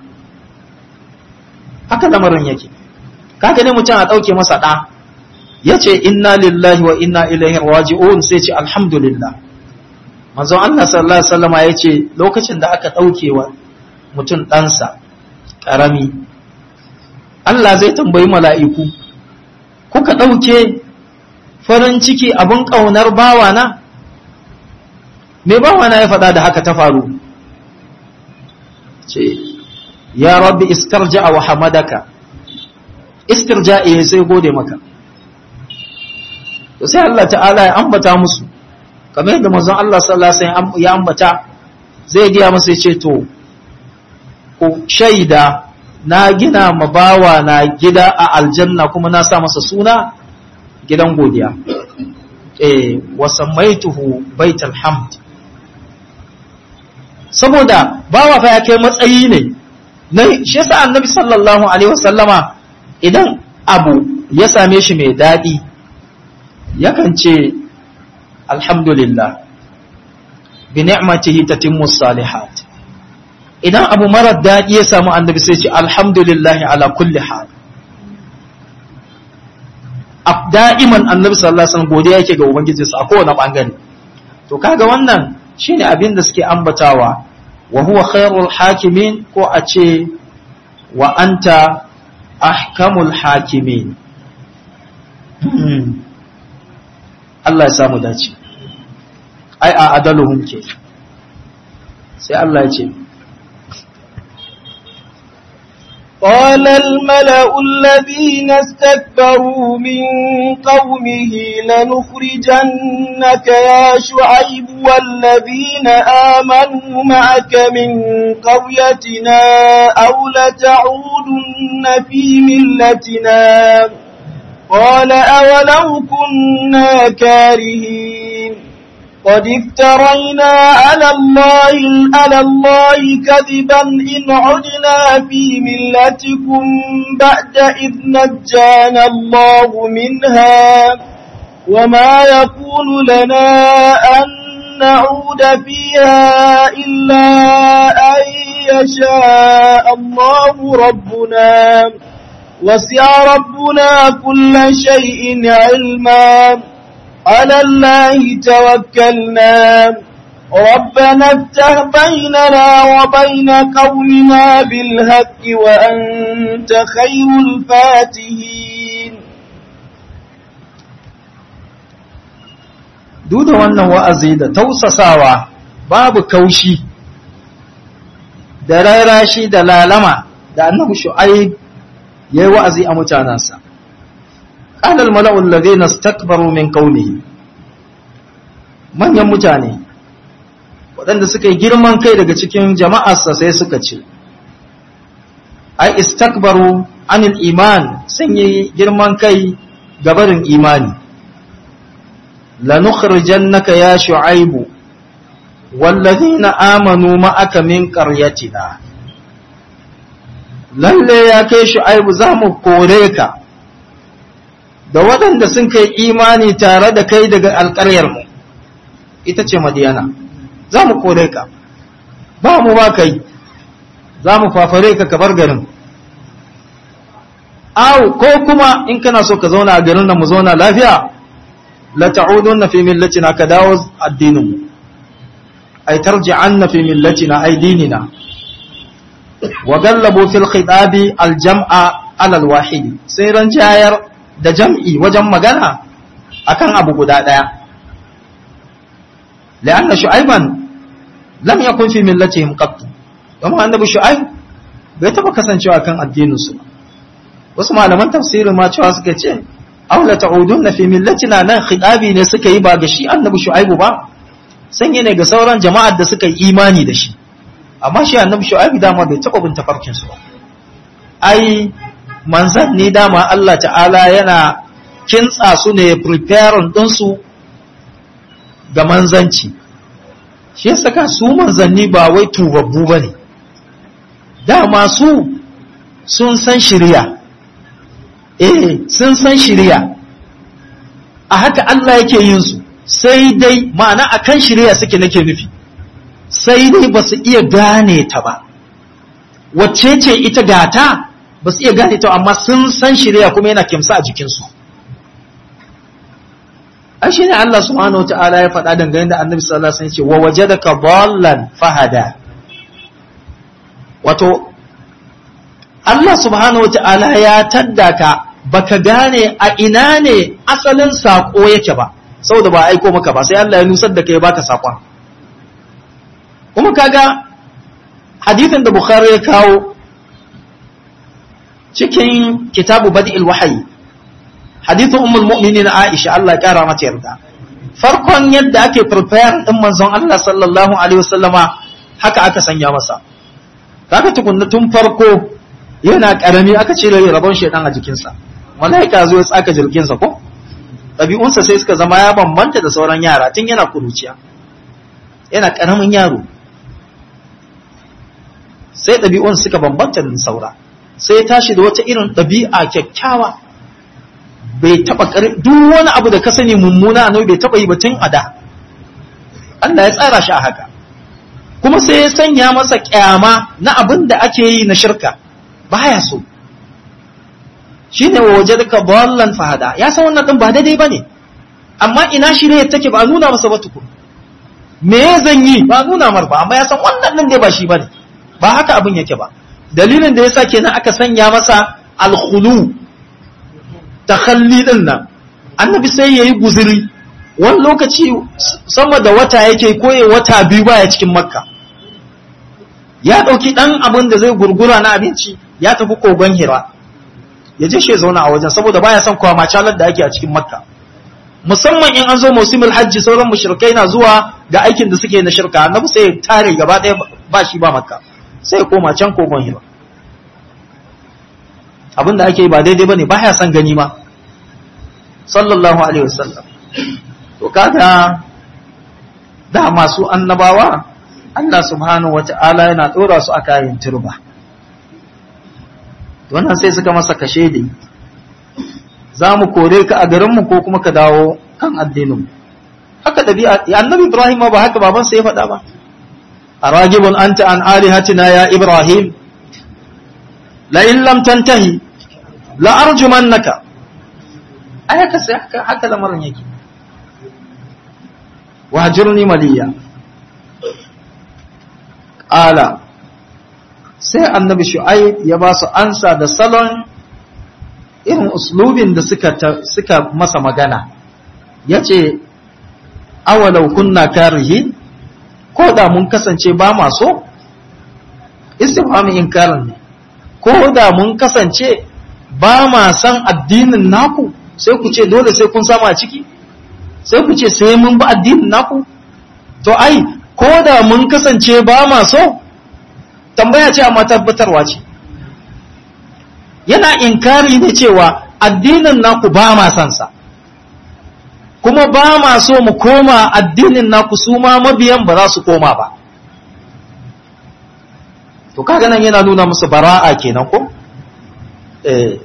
haka lamarin yake kaga ne mutum a ɗauke masa ɗa ya ce inna lillahi wa inna ilaihi raji'un sai ce alhamdulillah manzon Allah sallallahu alaihi wasallama ya ce lokacin da aka ɗauke wa mutum ɗansa ƙarami Allah zai tambayi mala'iku kuka ɗauke farin ciki abin ƙaunar bawana me bawana ya faɗa da haka ta faru ce ya rabbi istarja wa hamadaka istirja'i sai gode maka to sai Allah ta'ala ya ambata musu kamar yadda manzon Allah sallallahu alaihi wasallam ya ambata zai giya masa ya ce to ku shaida na gina mabawa na gida a aljanna kuma na sa masa suna gidan godiya eh wa samaituhu baitul hamd saboda bawa fa ya kai matsayi ne na shi yasa annabi sallallahu alaihi wasallama idan abu ya same shi mai daɗi yakan ce alhamdulillah bi ni'matihi tatimmu salihat idan abu marar daɗi ya samu annabi sai ce alhamdulillah ala kulli hal da'iman annabi sallallahu alaihi wasallam godiya yake ga ubangijinsa a kowane bangare to kaga wannan shine abin da suke ambatawa wa huwa khairul hakimin ko a ce wa anta ahkamul hakimin Allah ya samu dace ai a adaluhum ke sai Allah ya ce قال الملأ الذين استكبروا من قومه لنخرجنك يا شعيب والذين آمنوا معك من قريتنا أو لتعودن في ملتنا قال أولو كنا كارهين قد افترينا على الله على الله كذبا إن عدنا في ملتكم بعد إذ نجانا الله منها وما يكون لنا أن نعود فيها إلا أن يشاء الله ربنا وسع ربنا كل شيء علما على الله توكلنا ربنا افتح بيننا وبين قومنا بالهك وأنت خير الفاتحين duk da wannan wa'azi da tausasawa babu kaushi da rairashi da lalama da annabi shu'aib yayi wa'azi a mutanansa qala al mala'u alladhina istakbaru min qawmihi manyan mutane waɗanda suka yi girman kai daga cikin jama'arsa sai suka ce ai istakbaru anil iman sun yi girman kai gabarin imani لنخرجنك يا شعيب والذين آمنوا معك من قريتنا lalle ya kai shu'aibu za mu kore ka da waɗanda sun kai imani tare da kai daga alƙaryarmu ita ce madiyana za mu kore ka ba mu ba kai za mu fafare ka kabar garin au ko kuma in kana so ka zauna a garin nan mu zauna lafiya la ta'udunna fi millatina ka dawo addinin ay tarji'anna fi millatina ay dinina wa gallabu fil khitabi al jam'a ala al wahid sai ran jayar da jam'i wajen magana akan abu guda daya la'anna shu'aiban lam yakun fi millatihim qat kuma annabi shu'aib bai taba kasancewa kan addinin su wasu malaman tafsirin ma cewa suka ce aw la ta'udunna fi millatina nan khitabi ne suka yi ba ga shi annabi shu'aibu ba sanye ne ga sauran jama'ar da suka yi imani da shi amma shi annabi shu'aibu dama bai taba bin tafarkin su ba ai manzan ne dama Allah ta'ala yana kintsa su ne preparing din su ga manzanci shi yasa ka su manzanni ba wai tubabbu bane dama su sun san shari'a eh sun san shirya a haka Allah yake yin su sai dai ma'ana akan shirya suke nake nufi sai dai ba su iya gane ta ba wacce ce ita gata ba su iya gane ta amma sun san shirya kuma yana kimsa a jikinsu an shi ne Allah subhanahu wa ta'ala ya faɗa dangane da annabi sallallahu alaihi wasallam ce wa wajadaka dallan fahada wato Allah subhanahu wa ta'ala ya taddaka baka gane a ina ne asalin saƙo yake ba, saboda ba aiko maka ba, sai Allah ya nusar da kai baka saƙon. Kuma kaga hadithin da Bukhari ya kawo cikin kitabu Badi'il Wahayi, hadithin Ummul Mu'minin Aisha Allah ya kara mata yarda. Farkon yadda ake prepare ɗin manzon Allah sallallahu Alaihi wasallama haka aka sanya masa. Kaga tukunna tun farko yana karami aka cire rabon shedan a jikinsa malaika zo ya tsaka jirginsa ko ɗabi'unsa sai suka zama ya bambanta da sauran yara tun yana kuruciya yana karamin yaro sai ɗabi'un suka bambanta da saura sai ya tashi da wata irin ɗabi'a kyakkyawa bai taɓa duk wani abu da ka sani mummuna a bai taɓa yi ba tun a da Allah ya tsara shi a haka kuma sai ya sanya masa kyama na abin da ake yi na shirka baya so shine wa wajadaka dallan fahada ya san wannan din ba daidai bane amma ina shirye take ba nuna masa ba tukun me zan yi ba nuna mar ba amma ya san wannan din dai ba shi bane ba haka abin yake ba dalilin da yasa kenan aka sanya masa alkhulu takhalli din nan annabi sai yayi guzuri wani lokaci sama da wata yake koye wata biyu baya cikin makka ya ɗauki ɗan abin da zai gurgura na abinci ya tafi kogon hira ya je shi zauna a wajen saboda baya son kwama calar da ake a cikin makka musamman in an zo musimul hajji sauran mushrikai na zuwa ga aikin da suke na shirka annabi sai ya tare gaba ɗaya ba shi ba makka sai ya koma can kogon hira abin da ake yi ba daidai bane baya son gani ma sallallahu alaihi wasallam to kaga da masu annabawa Allah subhanahu wata'ala yana ɗora su a kayan turba wannan sai suka masa kashe da za mu kore ka a garinmu ko kuma ka dawo kan addinin haka dabi'a annabi Ibrahim ba haka babansa ya faɗa ba aragibun anta an alihatina ya Ibrahim la in lam tantahi la arjumannaka ai haka sai haka haka lamarin yake wahjurni maliya qala sai annabi shu'aib ya ba su ansa da salon irin uslubin da suka suka masa magana yace awalau kunna karihin ko da mun kasance ba ma so istifhamin inkarin ne ko da mun kasance ba ma san addinin naku sai ku ce dole sai kun sama a ciki sai ku ce sai mun bi addinin naku to ai ko da mun kasance ba ma so tambaya ce amma tabbatarwa ce yana inkari ne cewa addinin naku ba ma san sa kuma ba ma so mu koma addinin naku su ma mabiyan ba za su koma ba to kaga nan yana nuna musu bara'a kenan ko eh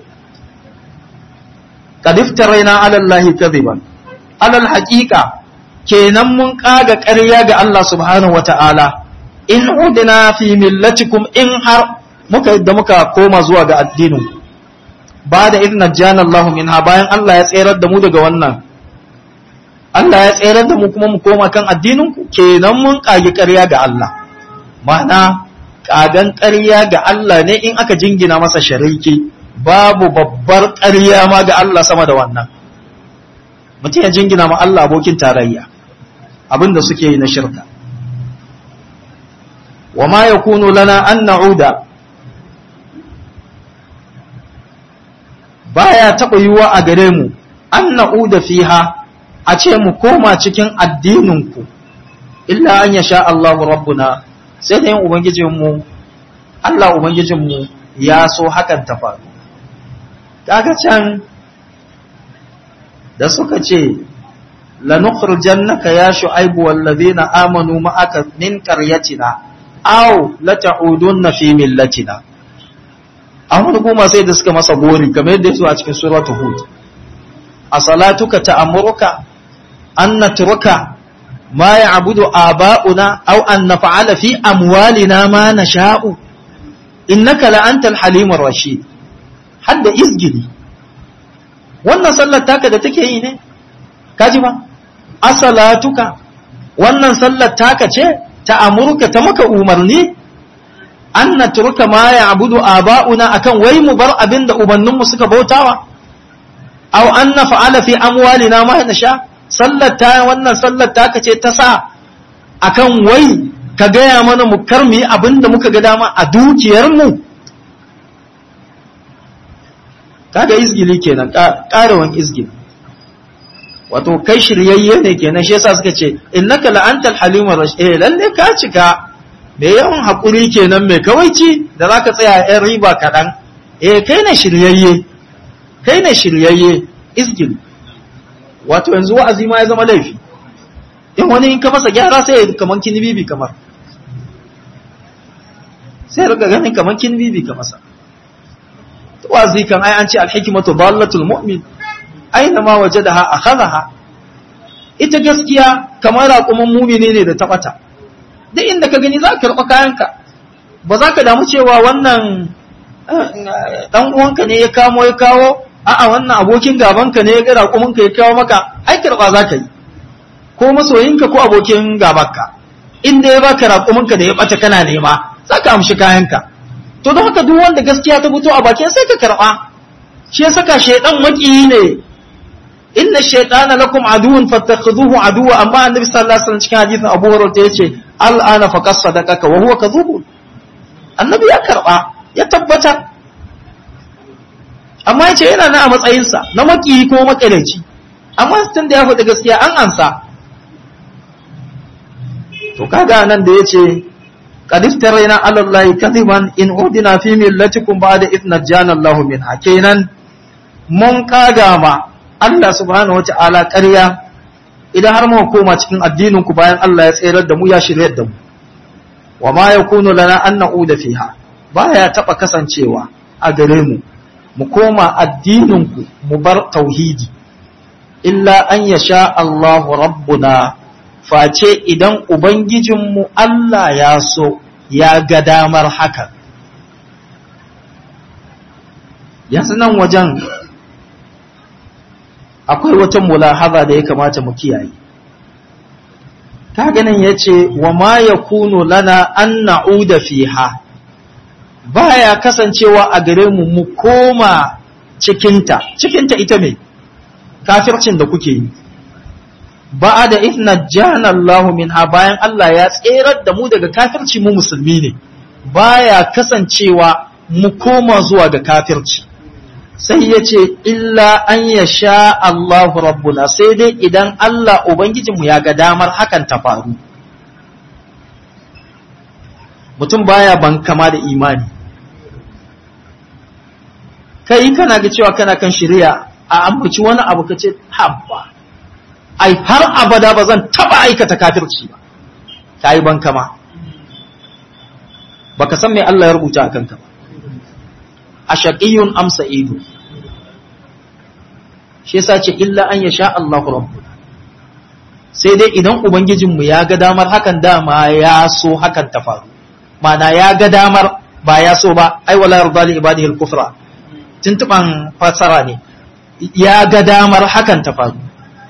qad iftaraina ala allahi kadhiban alal haqiqa kenan mun kaga ƙarya ga Allah subhanahu wata'ala in udina fi millatikum in har muka yadda muka koma zuwa ga addinin ba da idna jana Allah minha bayan Allah ya tserar da mu daga wannan Allah ya tserar da mu kuma mu koma kan addinin ku kenan mun kage ƙarya ga Allah ma'ana kagan ƙarya ga Allah ne in aka jingina masa shariki babu babbar ƙarya ma ga Allah sama da wannan mutum ya jingina ma Allah abokin tarayya abinda suke yi na shirka wa ma yakunu lana an na'uda baya taɓa yiwuwa a gare mu an na'uda fiha a ce mu koma cikin addininku illa an yasha Allahu rabbuna sai da yin ubangijinmu Allah ubangijinmu ya so hakan ta faru kaga can da suka ce lanukhrijannaka ya shu'aibu wallazina amanu ma'aka min qaryatina aw lata'udunna fi millatina amma kuma sai da suka masa gori kamar yadda yaso a cikin suratul hud asalatuka ta'amuruka an natruka ma ya'budu aba'una aw an naf'ala fi amwalina ma nasha'u innaka la antal halimur rashid hadda izgili wannan sallar taka da take yi ne kaji ba asalatuka wannan sallar taka ce ta amurka ta maka umarni an na turka ma ya abudu aba'una akan wai mu bar abin da ubanninmu suka bautawa aw an na fa'ala fi amwalina ma na sha sallar ta wannan sallar taka ce ta sa akan wai ka gaya mana mu kar mu yi abin da muka ga dama a dukiyarmu kaga izgili kenan ƙarawan izgili wato kai shiryayye ne kenan shi yasa suka ce innaka la'antal halimur rashid eh lalle ka cika me yawan hakuri kenan mai kawaici da zaka tsaya yan riba kaɗan eh kai ne shiryayye kai ne shiryayye izgili wato yanzu wa'azi ma ya zama laifi in wani in ka masa gyara sai ya kaman kinibibi kamar sai rika ganin kaman kinibibi ka masa wa'azi kan ai an ce alhikmatu dallatul mu'min aina ma wajadaha akhadha ita gaskiya kamar raƙumin mumini ne da tabata duk inda ka gani za ka karɓa kayanka ba za ka damu cewa wannan dan uwanka ne ya kamo ya kawo a'a wannan abokin gabanka ne ya ga raƙuminka ya kawo maka ai karɓa za ka yi ko masoyinka ko abokin gabanka inda ya baka raƙuminka da ya ɓata kana nema za ka amshi kayanka to don haka duk wanda gaskiya ta fito a bakin sai ka karɓa shi ya saka shaidan maƙiyi ne inna shaytana lakum aduwwun fattakhidhuhu aduwwa amma annabi sallallahu alaihi wasallam cikin hadisin Abu Hurairah yace al'ana faqad sadaqaka wa huwa kadhub annabi ya karba ya tabbata amma yace yana nan a matsayin sa na maki ko makalaici amma tun da ya faɗi gaskiya an ansa to kaga nan da yace qad iftarayna ala allahi kadiban in udina fi millatikum ba'da idh najjana allahu minha kenan mun kaga ma Allah subhanahu wata'ala ƙarya idan har muka koma cikin addinin ku bayan Allah ya tsayar da mu ya shiryar da mu wa ma yakunu lana an na'uda fiha baya taba kasancewa a gare mu mu koma addinin ku mu bar tauhidi illa an yasha Allahu rabbuna face idan ubangijinmu Allah ya so ya ga damar haka yanzu nan wajen akwai wata mulahaza da ya kamata mu kiyaye ta ganin ya ce wa ma ya kuno lana an na'uda fiha baya kasancewa a gare mu mu koma cikinta cikinta ita mai kafircin da kuke yi ba da ifna janallahu minha bayan Allah ya tserar da mu daga kafirci mu musulmi ne baya kasancewa mu koma zuwa ga kafirci sai ya ce illa an ya sha Allahu rabbuna sai dai idan Allah Ubangijinmu ya ga damar hakan ta faru mutum baya ban kama da imani kai kana ga cewa kana kan shirya a ambaci wani abu ka ce habba ai har abada ba zan taba aikata kafirci ba ka yi ban kama baka san me Allah ya rubuta a kanka ba a shaƙiyun amsa ido shi yasa ce illa an ya sha Allah rabbuna sai dai idan ubangijinmu ya ga damar hakan dama ya so hakan ta faru mana ya ga damar ba ya so ba ai wala yarda li ibadihi al-kufra tuntuban fasara ne ya ga damar hakan ta faru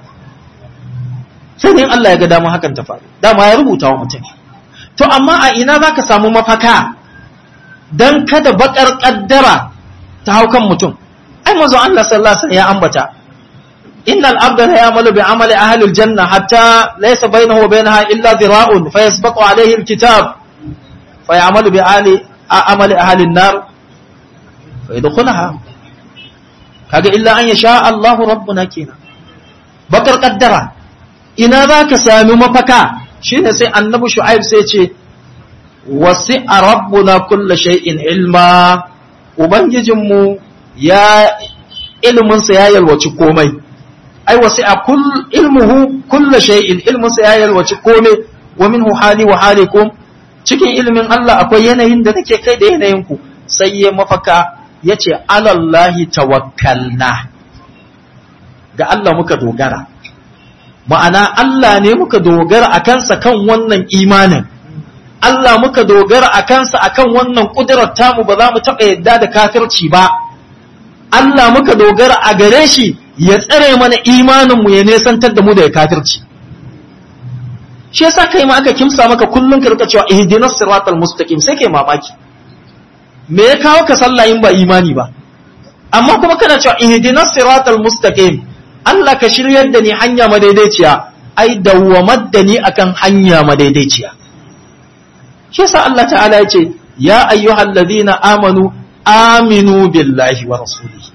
sai dai Allah ya ga damar hakan ta faru dama ya rubuta wa mutum to amma a ina zaka samu mafaka dan kada bakar kaddara ta hau kan mutum ai manzo Allah sallallahu alaihi wasallam ya ambata innal abda la ya'malu bi amali ahli aljanna hatta laysa bainahu wa bainaha illa dhira'un fayasbaqu alayhi alkitab fayamalu bi ali amali ahli an-nar fayadkhulaha kaga illa an yasha Allah rabbuna kina bakar kaddara ina zaka sami mafaka shine sai annabi shu'aib sai ce wasi'a rabbuna kulla shay'in ilma ubangijinmu ya ilminsa ya yalwaci komai ai wasi'a kull ilmuhu kulla shay'in ilminsa ya yalwaci komai wa minhu hali wa halikum cikin ilmin Allah akwai yanayin da nake kai da yanayin ku sai ya mafaka yace alallahi tawakkalna ga Allah muka dogara ma'ana Allah ne muka dogara a kansa kan wannan imanin Allah muka dogara a kansa akan wannan ƙudurar tamu ba za mu taɓa yadda da kafirci ba Allah muka dogara a gare shi ya tsare mana imaninmu ya nesantar da mu da kafirci shi yasa kai ma aka kimsa maka kullum ka rika cewa ihdinas siratal mustaqim sai kai mamaki me ya kawo ka sallah in ba imani ba amma kuma kana cewa ihdinas siratal mustaqim Allah ka shiryar da ni hanya madaidaiciya ai dawwamar da ni akan hanya madaidaiciya shi yasa Allah ta'ala ya ce ya ayyuhal ladhina amanu aminu billahi wa rasulihi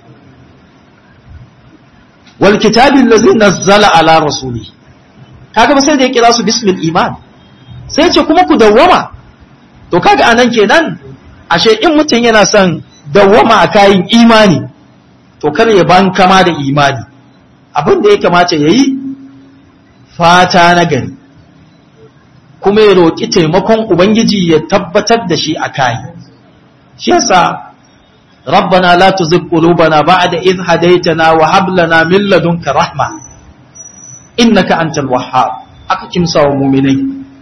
wal kitabi allazi nazzala ala rasulihi kaga ba sai da ya kira su bismil iman sai ce kuma ku dawwama to kaga anan kenan ashe in mutum yana son dawwama a kayan imani to kar ya ban kama da imani abin da ya kamata yayi fata na gari kuma ya roƙi taimakon Ubangiji ya tabbatar da shi a kayi. Shi yasa, Rabbana la tuzigh qulubana ba'da idh hadaytana wa hab lana min ladunka rahma innaka antal wahhab aka kimsa wa mu'minai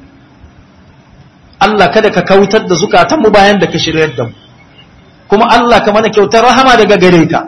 Allah kada ka kautar da zukatan mu bayan da ka shiryar da mu kuma Allah ka mana kyautar rahama daga gare ka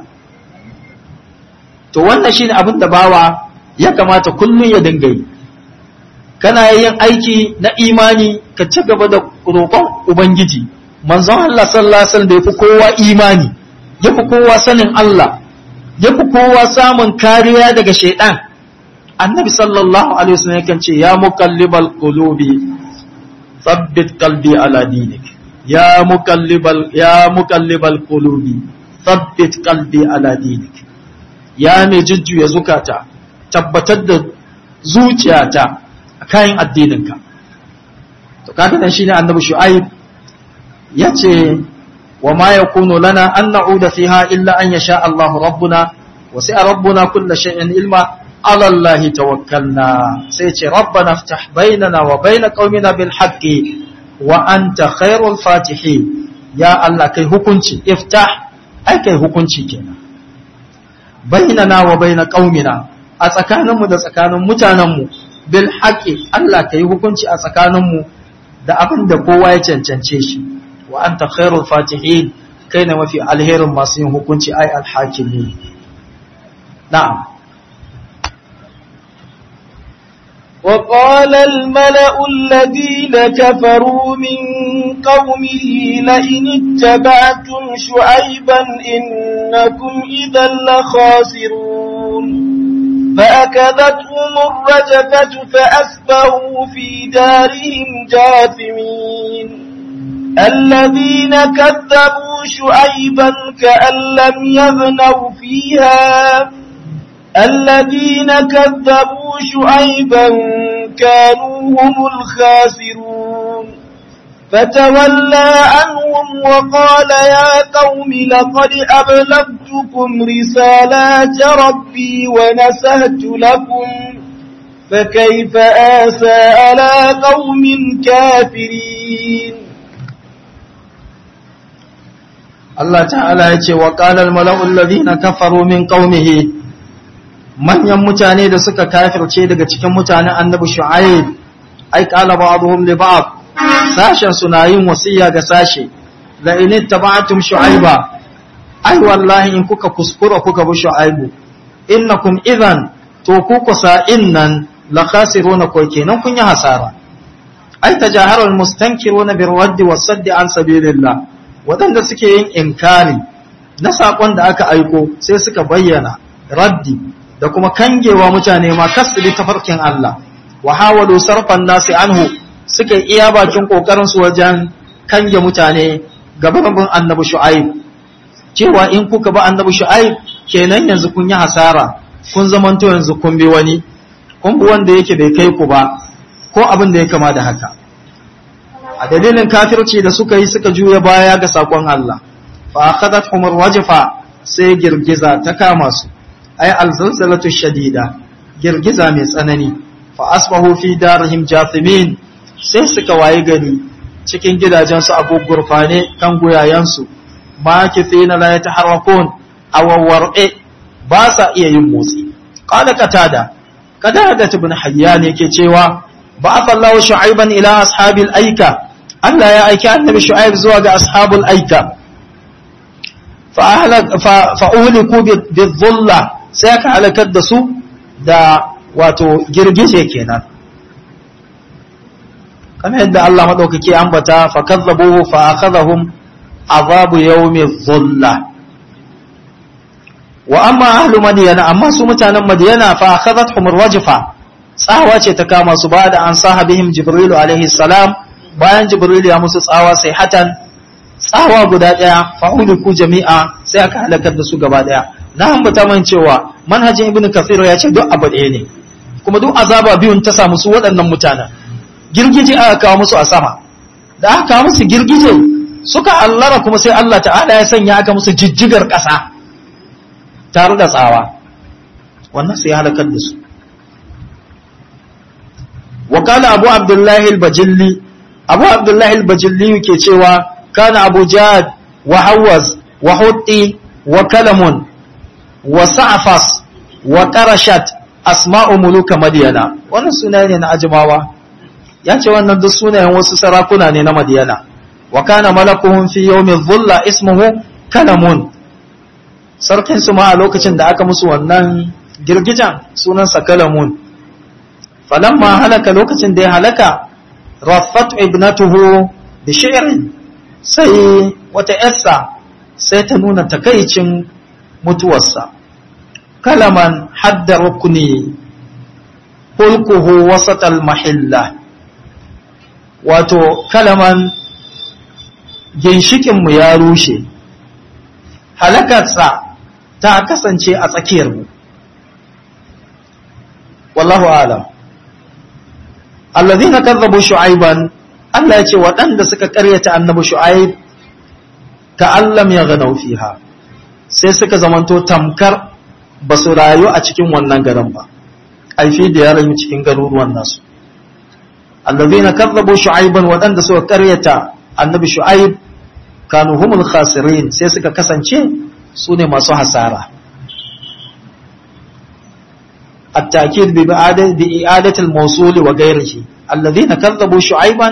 to wannan shine abin da bawa ya kamata kullun ya dinga yi kana yin aiki na imani ka ci gaba da roƙon ubangiji manzon Allah sallallahu alaihi wasallam da yafi kowa imani yafi kowa sanin Allah yafi kowa samun kariya daga shaiɗan. annabi sallallahu alaihi wasallam yakan ce ya muqallibal qulubi thabbit qalbi ala dinik ya muqallibal ya muqallibal qulubi thabbit qalbi ala dinik ya mai jujjuya zukata tabbatar da zuciyata kayan addininka to kaga dan shine annabi shu'aib yace wa ma yakunu lana an na'uda fiha illa an yasha Allah rabbuna wa sa'a rabbuna kull shay'in ilma ala Allah tawakkalna sai ce rabbana iftah bainana wa bain qaumina bil haqqi wa anta khairul fatihin ya Allah kai hukunci iftah ai kai hukunci kenan bainana wa bain qaumina a tsakaninmu da tsakanin mutanenmu bil haqqi Allah ka yi hukunci a tsakaninmu da abin da kowa ya cancance shi wa anta khairul fatihin kai ne mafi alherin masu yin hukunci ai alhakimi na'am وقال الملأ الذين كفروا من قومه لئن اتبعتم شعيبا إنكم إذا لخاسرون فأكذتهم الرجفة فأسبهوا في دارهم جاثمين الذين كذبوا شعيبا كأن لم يغنوا فيها الذين كذبوا شعيبا كانوا هم الخاسرون فتولى عنهم وقال يا قوم لقد أبلغتكم رسالات ربي ونسهت لكم فكيف آسى على قوم كافرين Allah ta'ala ya ce wa ƙalar mala'ul ladina kafaru min ƙaumihi manyan mutane da suka kafirce daga cikin mutanen annabi shu'aib ai qala ba'dhum li ba'd sashen suna yin wasiya ga sashe la in ittaba'tum shu'aiba ai wallahi in kuka kuskura kuka bi shu'aibu innakum idhan to ku kusa innan la khasiruna ko kenan kun yi hasara ai tajaharul mustankiruna bir raddi was saddi an sabilillah wadanda suke yin inkari na sakon da aka aiko sai suka bayyana raddi da kuma kangewa mutane ma kasbi tafarkin Allah wa hawalu sarfan nasi anhu suka iya bakin kokarin su wajen kange mutane gaban bin annabi shu'aib cewa in kuka ba annabi shu'aib kenan yanzu kun yi hasara kun zamanto yanzu kun bi wani kun bi wanda yake bai kai ku ba ko abin da ya kama da haka a dalilin kafirci da suka yi suka juya baya ga sakon Allah fa akhadathum arwajfa sai girgiza ta kama su ay alzalzalatu shadida girgiza mai tsanani fa asbahu fi darihim jathimin sai suka waye gari cikin gidajensu a gurfane kan guyayensu makithina la yataharrakun awwar'e ba sa iya yin motsi qala qatada qatada ibn hayyan yake cewa ba'atha Allahu shu'aiban ila ashabil aika Allah ya aiki annabi shu'aib zuwa ga ashabul aika fa ahlak fa uhliku bidhulla sai aka halakar da su da wato girgije kenan kamar yadda Allah madaukake ambata fa kazzabuhu fa akhadhahum azabu yawmi dhulla wa amma ahlu madyana amma su mutanen madyana fa akhadhatuhum arwajfa tsawa ce ta kama su ba da an sahabihim jibril alaihi salam bayan jibril ya musu tsawa sai hatan tsawa guda daya fa ku jami'a sai aka halakar da su gaba daya na ambata man cewa manhajin ibnu kathir ya ce duk abu ɗaya ne kuma duk azaba biyun ta samu su waɗannan mutanen girgije aka kawo musu a sama da aka kawo musu girgije suka allara kuma sai Allah ta'ala ya sanya aka musu jijjigar ƙasa tare da tsawa wannan sai ya halakar da su wa kana abu abdullahi al-bajilli abu abdullahi al-bajilli ke cewa kana abu jad wa hawaz wa hutti wa kalamun wa sa'fas wa qarashat asma'u muluka madyana wannan sunaye ne na ajmawa ya ce wannan duk sunayen wasu sarakuna ne na madyana wa kana malakuhum fi yawmin dhulla ismuhu kalamun sarkin su ma a lokacin da aka musu wannan girgijan sunansa kalamun falamma halaka lokacin da ya halaka raffat ibnatuhu bi shi'rin sai wata yarsa sai ta nuna takaicin mutuwarsa kalaman hadda rukuni hulkuhu wasatal mahilla wato kalaman ginshikinmu ya rushe halakarsa ta kasance a tsakiyarmu wallahu alam allazina kazzabu shu'aiban Allah ya ce waɗanda suka ƙaryata annabi shu'aib ka allam ya ganau fiha sai suka zamanto tamkar ba su rayu a cikin wannan garin ba aifi da ya rayu cikin garuruwan nasu allazina kazzabu shu'aiban waɗanda suka ƙaryata annabi shu'aib kanu humul khasirin sai suka kasance su ne masu hasara التأكيد بإعادة الموصول وغيره الذين كذبوا شعيبا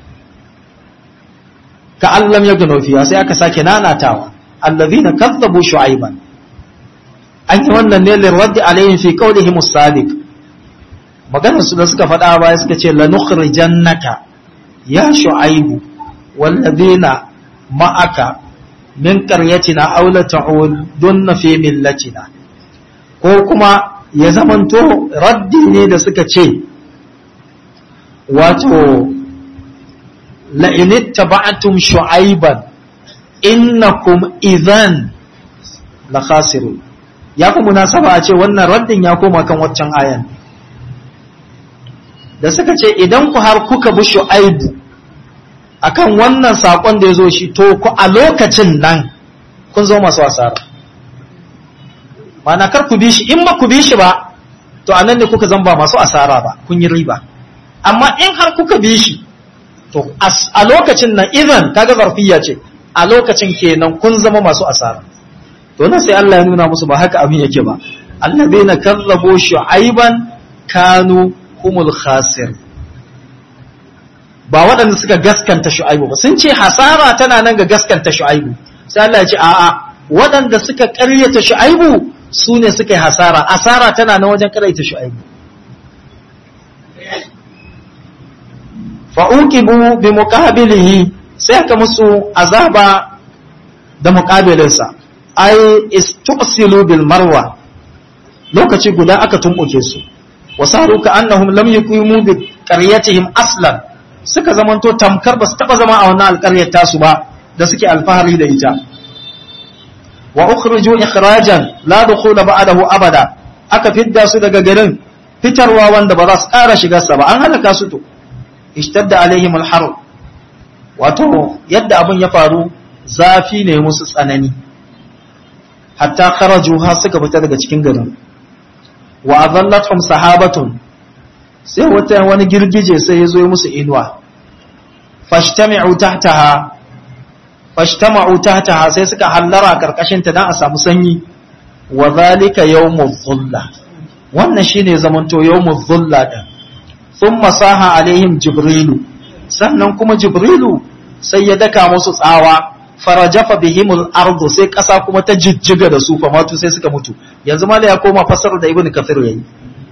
كأن لم يغنوا فيها سيأك ساكنانا تاوى الذين كذبوا شعيبا أن يوانا نيل الرد عليهم في قولهم الصادق maganar su da suka faɗa baya suka ce lanukhrijannaka ya shu'aibu wallazina ma'aka min qaryatina aw la ta'udunna fi millatina ko kuma ya zamanto raddi ne da suka ce wato la'in ittaba'tum shu'aiban innakum idhan la khasirun ya fi munasaba a ce wannan raddin ya koma kan waccan ayan da suka ce idan ku har kuka bi shu'aibu akan wannan sakon da ya zo shi to ku a lokacin nan kun zo masu asara mana kar ku bi shi in ba ku bi shi ba to anan ne kuka zamba masu asara ba kun yi riba amma in har kuka bi shi to a lokacin nan idan kaga zarfiya ce a lokacin kenan kun zama masu asara to nan sai Allah ya nuna musu ba haka abin yake ba allazina kazzabu shu'aiban kanu humul khasir ba waɗanda suka gaskanta shu'aibu ba sun ce hasara tana nan ga gaskanta shu'aibu sai Allah ya ce a'a waɗanda suka ƙaryata shu'aibu su ne suka yi hasara asara tana nan wajen ƙaryata shu'aibu fa'uqibu bi muqabilihi sai aka musu azaba da muqabilinsa ai istuqsilu bil marwa lokaci guda aka tumbuke su wasaru ka annahum lam yuqimu bi qaryatihim aslan suka zamanto tamkar ba su taba zama a wannan alƙaryar tasu ba da suke alfahari da ita wa ukhriju ikhrajan la dukhula ba'dahu abada aka fidda su daga garin fitarwa wanda ba za su ƙara shigar sa ba an halaka su to ishtadda alaihim alhar wato yadda abun ya faru zafi ne musu tsanani hatta kharaju har suka fita daga cikin garin wa adallatuhum sahabatun sai wata wani girgije sai ya zo musu inuwa fashtami'u tahtaha fashtama'u tahtaha sai suka hallara karkashin ta dan a samu sanyi wa zalika yawmuz dhulla wannan shine zamanto yawmuz dhulla din thumma saha alaihim jibrilu sannan kuma jibrilu sai ya daka musu tsawa farajafa bihimul ardu sai kasa kuma ta jijjiga da su famatu sai suka mutu yanzu mala ya koma fasar da ibnu kafir yayi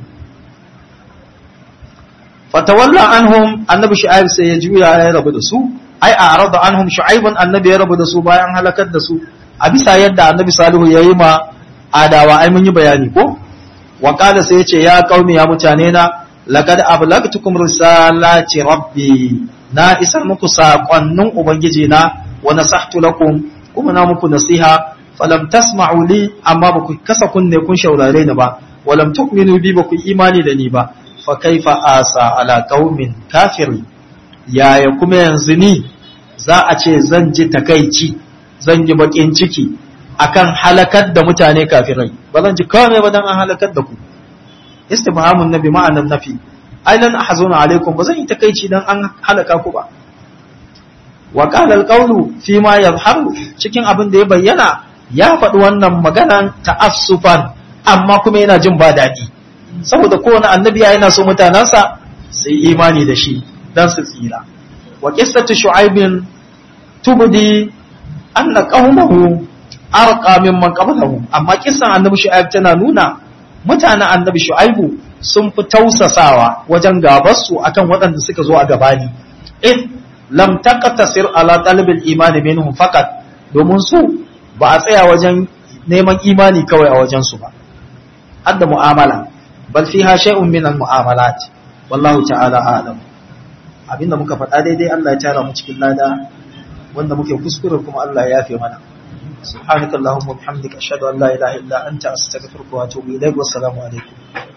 fatawalla anhum annabi shu'aib sai ya juya ya rabu da su ai a arada anhum shu'aibun annabi ya rabu da su bayan halakar da su a bisa yadda annabi salihu yayi ma adawa ai mun yi bayani ko wa qala sai yace ya qaumi ya mutane na laqad ablagtukum risalati rabbi na isar muku sakonnin ubangiji na wa nasahtu lakum kuma na muku nasiha falam tasma'u li amma ba ku kasa kunne kun shaurare ni ba walam tu'minu bi ba ku imani da ni ba fa kaifa asa ala qaumin kafiri yaya kuma yanzu ni za a ce zan ji takaici zan yi bakin ciki akan halakar da mutane kafirai ba zan ji kawai ba dan an halakar da ku istibhamun nabi ma'anan nafi ai lan ahzuna alaikum ba zan yi takaici dan an halaka ku ba wa qala alqawlu fi ma yadhharu cikin abin da ya bayyana ya faɗi wannan maganan ta'assufan amma kuma yana jin ba daɗi saboda kowane annabi yana so mutanansa su yi imani da shi dan su tsira wa qissatu shu'aibin tubdi anna qaumahu arqa mimman qablahu amma kissan annabi shu'aib tana nuna mutanen annabi shu'aibu sun fi tausasawa wajen gabarsu akan waɗanda suka zo a gabani in lam taqtasir ala talabil imani minhum faqat domin su ba a tsaya wajen neman imani kawai a wajen su ba hadda mu'amala bal fiha shay'un min al mu'amalat wallahu ta'ala a'lam abinda muka faɗa daidai Allah ya tara mu cikin lada wanda muke kuskure kuma Allah ya yafe mana سبحانك اللهم وبحمدك أشهد أن لا إله إلا أنت أستغفرك وأتوب إليك والسلام عليكم